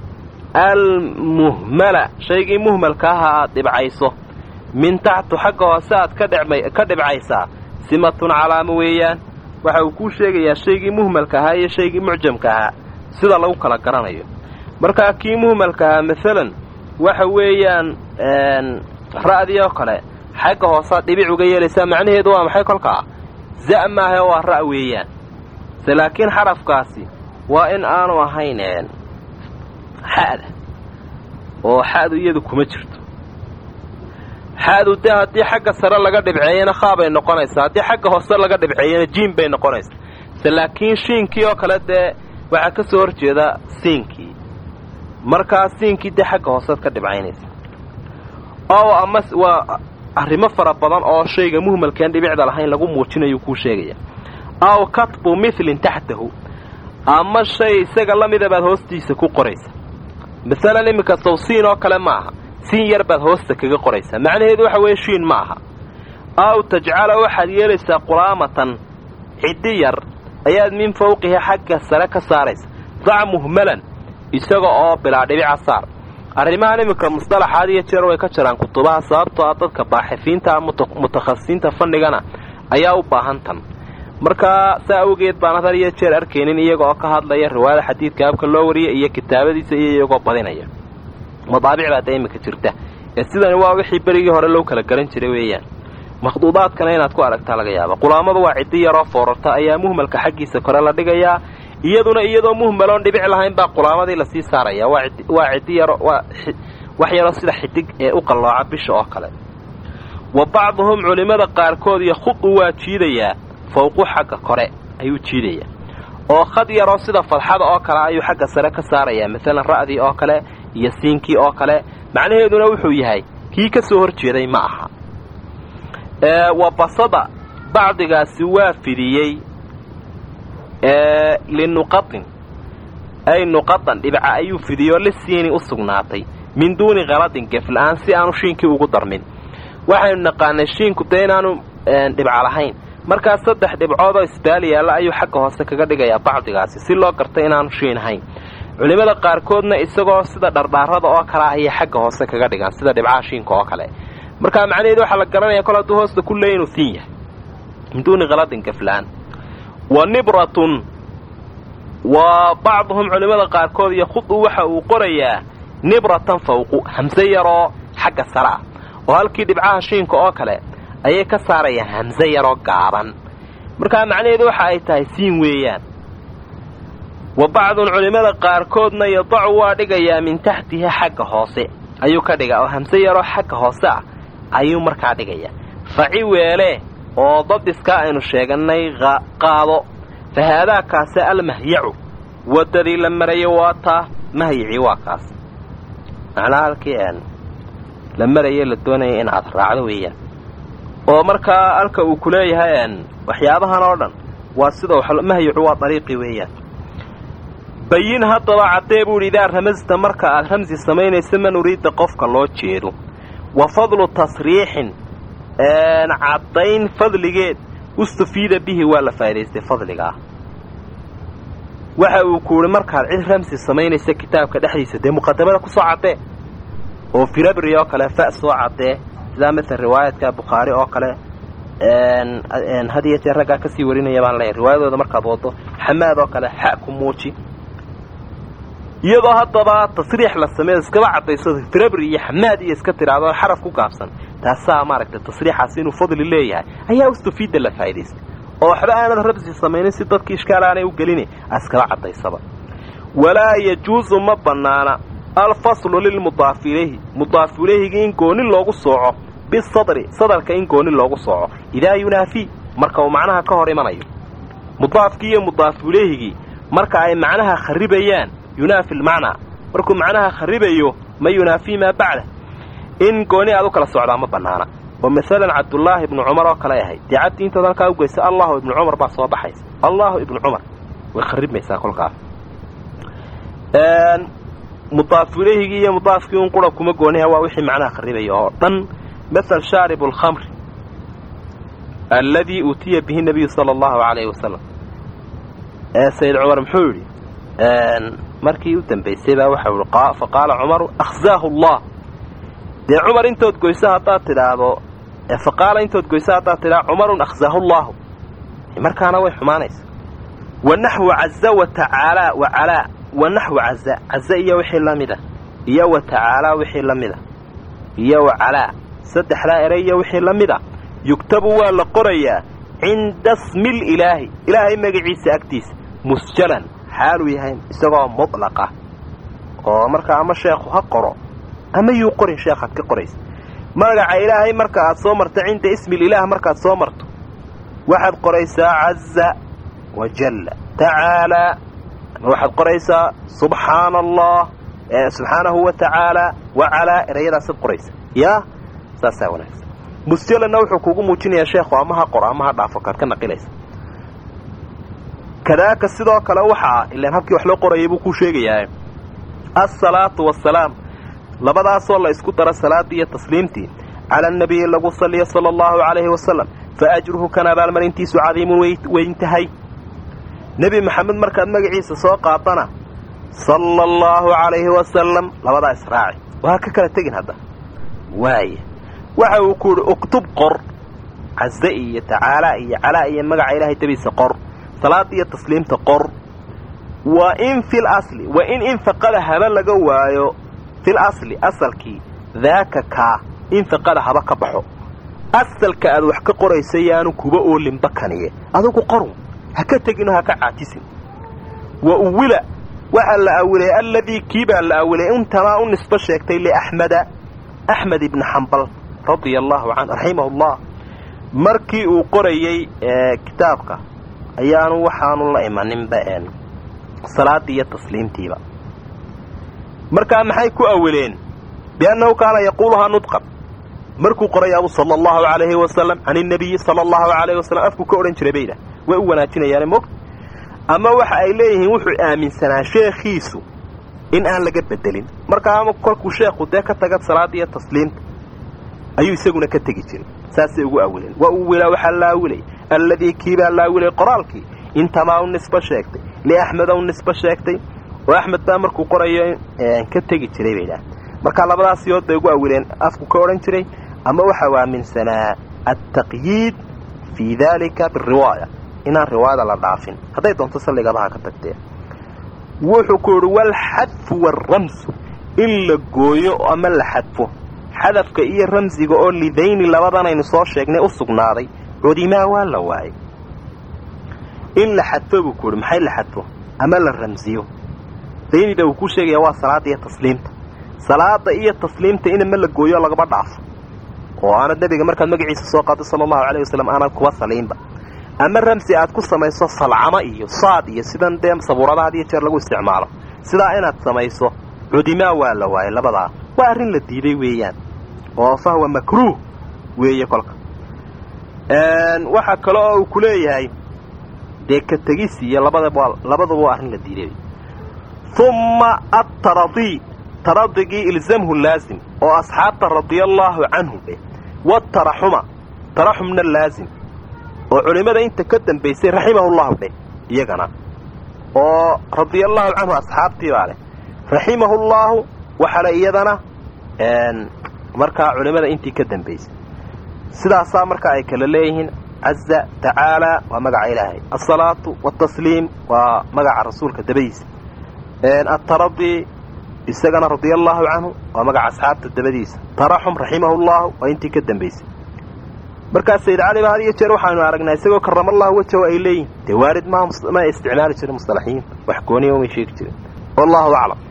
almuhmala shaygii muhmalka aha aad dhibcayso min taxtu xagga hoose aad ka dhibcaysaa simatun calaamo weeyaan waxa uu kuu sheegayaa shaygii muhmalka ahaa iyo shaygii mucjamka ahaa sida lagu kala garanayo markaa kii muhmalka ahaa maalan waxa weeyaan ra'dii oo kale xagga hoosead dhibic uga yeelaysaa macnaheedu waa maxay kolkaa za' maahae waa ra' weeyaan se laakiin xarafkaasi waa in aanu ahayn xa'da oo xa'du iyadu kuma jirto xa'du dee haddii xagga sare laga dhibceeyana khaabay noqonaysaa haddii xagga hoose laga dhibceeyana jiin bay noqonaysaa se laakiin shiinkii oo kale dee waxaa ka soo horjeeda siinkii markaa siinkii dee xagga hoosead ka dhibcaynaysa oo ama waa arrimo fara badan oo shayga muhmalkeen dhibicda lahayn lagu muujinayuu kuu sheegaya aw katbu milin taxtahu ama shay isaga la mida baad hoostiisa ku qoraysa masalan iminka sow siin oo kale ma aha siin yar baad hoosta kaga qoraysaa macnaheedu waxa weeye shiin ma aha aw tajcala waxaad yeelaysaa qulaamatan ciddi yar ayaad min fawqihi xagga sare ka saaraysa dac muhmalan isaga oo bilaa dhibica saar arrimahan iminka musطalaxaad iyo jeer way ka jiraan kutubaha sababtoo ah dadka baaxifiinta mutakhasisiinta fanigana ayaa u baahan tan markaa saa awgeed baan had iyo jeer arkaynin iyaga oo ka hadlaya riwaayada xadiidka habka loo wariya iyo kitaabadiisa iyo iyagoo badinaya madaabic baa dee iminka jirta ee sidani waa wixii berigii hore loo kala garan jiray weeyaan makhduudaadkana inaad ku aragtaa laga yaaba qulaamadu waa ciddi yaroo foorarta ayaa muhmalka xaggiisa kore la dhigayaa iyaduna iyadoo muhmaloon dhibic lahayn baa qulaamadii lasii saaraya waa ciddi yaro waa wax yaroo sida xidig ee u qallooca bisha oo kale wa bacduhum culimmada qaarkood yakhudu waa jiidayaa fawqu xagga kore ayuu jiidayaa oo khad yaroo sida fadxada oo kale ayuu xagga sare ka saarayaa maalan ra'dii oo kale iyo siinkii oo kale macnaheeduna wuxuu yahay kii ka soo hor jeeday ma aha wa basada bacdigaasi waa fidiyey linuqatin ay nuqadan dhibca ayuu fidiyoo lisiini u sugnaatay min duuni kaladin gefla-aan si aanu shiinkii ugu darmin waxaynu naqaanay shiinku dee inaanu dhibca lahayn markaas saddex dhibcoodoo isbaal yaalla ayuu xagga hoose kaga dhigayaa bacdigaasi si loo garta inaanu shiin ahayn culimmada qaarkoodna isagoo sida dhardhaarada oo kale ah ayay xagga hoose kaga dhigaan sida dhibcaha shiinka oo kale markaa macnaheedu waxaa la garanaya kol hadduu hoosta ku leey inuu siin yahay min duuni kaladin gefla-aan wa nibratun wa bacduhum culimmada qaarkood yakhudu waxa uu qorayaa nibratan fawqu hamse yaroo xagga sare ah oo halkii dhibcaha shiinka oo kale ayay ka saarayaan hamse yaroo gaaban markaa macnaheedu waxa ay tahay siin weeyaan wa bacdun culimmada qaarkoodna yadacu waa dhigayaa min taxtihi xagga hoose ayuu ka dhigaa oo hamse yaroo xagga hoose ah ayuu markaa dhigayaa faci weele oo dabdiskaa aynu sheegannay qaado fa haadaa kaase almahyacu waddadii la marayo waa taa mahyacii waa kaas macnaha halkii n la maraye la doonaya in aad raacdo weeyaan oo markaa halka uu ku leeyahay n waxyaabahan oo dhan waa sida mahyacu waa dariiqii weeyaan bayin haddaba caddee buu idhi idaa ramasta marka aad ramsi samaynaysa man uriidda qofka loo jeedo wa fadlu tasriixin caddayn fadligeed ustufiida bihi waa la faa'idaystay fadliga ah waxa uu ku idhi markaad cid ramsi samaynaysa kitaabka dhexdiisa dee muqadamada ku soo caddee oo firabri oo kale fa soo caddee sidaa masel riwaayadka bukhaari oo kale had iyo jeer raggaa kasii warinaya baan leeyahy riwaayadooda markaad wado xamaad oo kale xa ku muuji iyadoo haddaba tasriix la sameeyo iskaba caddayso firabri iyo xamaad iyo iska tidhaahdo xaraf ku gaabsan taasaa maaragtay tasriixaasi inuu fadli leeyahay ayaa ustufiidda la faa'idaystay oo waxba aanad rabsi samaynin si dadki ishkaal aanay u gelini askaba caddaysaba walaa yajuusu ma bannaana alfaslu lilmudaafi ilayhi mudaafu ilayhigii in gooni loogu sooco bisadri sadarka in gooni loogu sooco idaa yunaafii marka uu macnaha ka hor imanayo mudaafkii iyo mudaafu ilayhigii marka ay macnaha kharibayaan yunaafi lmacnaa markuu macnaha kharibayo ma yunaafii maa bacda in gooni aad u kala socdaa ma bannaana oo masalan cabdullaahi ibnu cumar oo kale ahayd dee cabdi intood halkaa u geysa allahu ibnu cumar baa soo baxaysa allahu ibnu cumar way kharibmaysaa kolkaas mudaafu ilayhigii iyo mudaafkii un qura kuma gooniha waa wixii macnaha kharibaya oo dhan masal shaaribu alkhamri alladii uutiya bihi nabiyu sala allahu calayhi wasalam ee sayid cumar muxuu yidhi markii u dambaysay baa waxau ihi fa qaala cumaru akhzaahu allah dee cumar intood goyso haddaad tidhaahdo fa qaala intood goyso haddaad tidhaahdo cumarun akhzaahu llaahu markaana way xumaanaysa wa naxwu caza wa tacaalaa wa calaa wa naxwu caza caza iyo wixii la mida iyo wa tacaalaa wixii la mida iyo wa calaa saddexdaa ere iyo wixii la mida yugtabu waa la qorayaa cinda smil ilaahi ilaahay magaciisa agtiisa musjalan xaaluu yahay isagoo mudlaqa oo markaa ama sheekhu ha qoro ama yuu qorin sheekhaad ka qoraysa magaca ilaahay marka aad soo marto cinda ismil ilaah markaad soo marto waxaad qoraysaa caza wajalla tacaalaa ama waxaad qoraysaa subxaana allah subxaanahu wa tacaalaa wa calaa erayadaasaad qoraysa yaa saasaa wanaagsan musjalanna wuxuu kugu muujinayaa sheekhu ama ha qoro ama ha dhaafo kaad ka naqilaysa kadaaka sidoo kale waxaa ilaan habkii wax loo qorayay buu kuu sheegayaa asalaatu wasalaam labadaasoo la isku daro salaaddii iyo tasliimtii cala anabiyi lagu saliya sala allahu calayhi wasalam fa ajruhu kan abaalmarintiisu cadiimun weyn tahay nebi maxamed markaad magaciisa soo qaadana sala allahu calayhi wasalam labadaa israaci waa ka kala tegin hadda waaya waxa uu ku yidhi uktub qor caze iyo tacaalaa iyo calaa iyo magaca ilaahay dabiisa qor salaada iyo tasliimta qor wa in fil asli wa in infaqada haba laga waayo fil asli asalkii daaka kaa infaqada haba ka baxo asalka aad wax ka qoraysa yaanu kuba oolinba kaniye adugu qorun ha ka tegino ha ka caajisin wa uwila waxaa la awilay alladii kii baa la awilay intamaa u nisbo sheegtay liaxmeda axmed ibni xambal radia allahu can raximahu llah markii uu qorayey kitaabka ayaanu waxaanu la imaninba salaadii iyo tasliimtiiba markaa maxay ku awileen biannahu kaana yaquuluhaa nudqan markuu qorayaabu sala allahu calayhi wasalam can inabiyi sala allahu calayhi wasalam afku ka odhan jiray bayda way u wanaajinayaane moogta ama waxa ay leeyihiin wuxuu aaminsanaa sheekhiisu in aan laga bedelin markaa ama kolkuu sheekhu dee ka taga salaada iyo tasliimta ayuu isaguna ka tegi jiray saasay ugu awileen wa uwila waxaa la awilay alladii kiibaa la awilay qoraalkii intamaa u nisbo sheegtay liaxmeda u nisbo sheegtay oo axmed baa markuu qorayo ka tegi jiray bay dhaah markaa labadaas yood bay ugu awileen afku ka odhan jiray ama waxau aaminsanaa altaqyiid fii daalika biriwaaya inaan riwaayada la dhaafin hadday doonto salligabaha ka tagtee wuxuu ku yidhi walxadfu waaramsu in la gooyo ama la xadfo xadafka iyo ramsiga oo lidayni labadanaynu soo sheegnay u sugnaaday cudimaa waa la waayay in la xadfo buu ku yidhi maxay la xadfo ama la ramsiyo daynida uu ku sheegaya waa salaada iyo tasliimta salaada iyo tasliimta in ama la gooyo lagaba dhaafo oo aanad nebiga markaad magaciisa soo qaado sala allahu alayh wasalam aanad kuba saliinba ama ramsi aad ku samayso salcamo iyo saad iyo sidan dee sabuurada had iyo jeer lagu isticmaalo sidaa inaad samayso cudimaa waa la waayay labadaa waa arrin la diiday weeyaan oo fahwa makruuh weeye kolka waxaa kale oo uu ku leeyahay dee ka tegis iyo labadaba labaduba waa arrin la diiday humma ataradi taradigii ilzamhu laazim oo asxaabta radiallaahu canhum eh wataraxuma taraxumna laazim oo culimmada inta ka dambaysay raximahullahu dheh iyagana oo radiallaahu canhu asxaabtii baa leh raximahullaahu waxale iyadana markaa culimmada intii ka dambaysay sidaasaa markaa ay kala leeyihiin caza tacaalaa waa magaca ilaahay alsalaatu waatasliim waa magaca rasuulka dabadiisa ataradi isagana radiallaahu canhu waa magaca asxaabta dabadiisa taraxum raximahullahu waa intii ka dambaysay markaa sayid cali ba had iyo jeer waxaanu aragnaa isagoo karamallahu wajahu ay leeyihin dee waarid ma ma isticmaali jirin mustalaxiyiin wax gooniya umay sheegi jirin wallahu aclam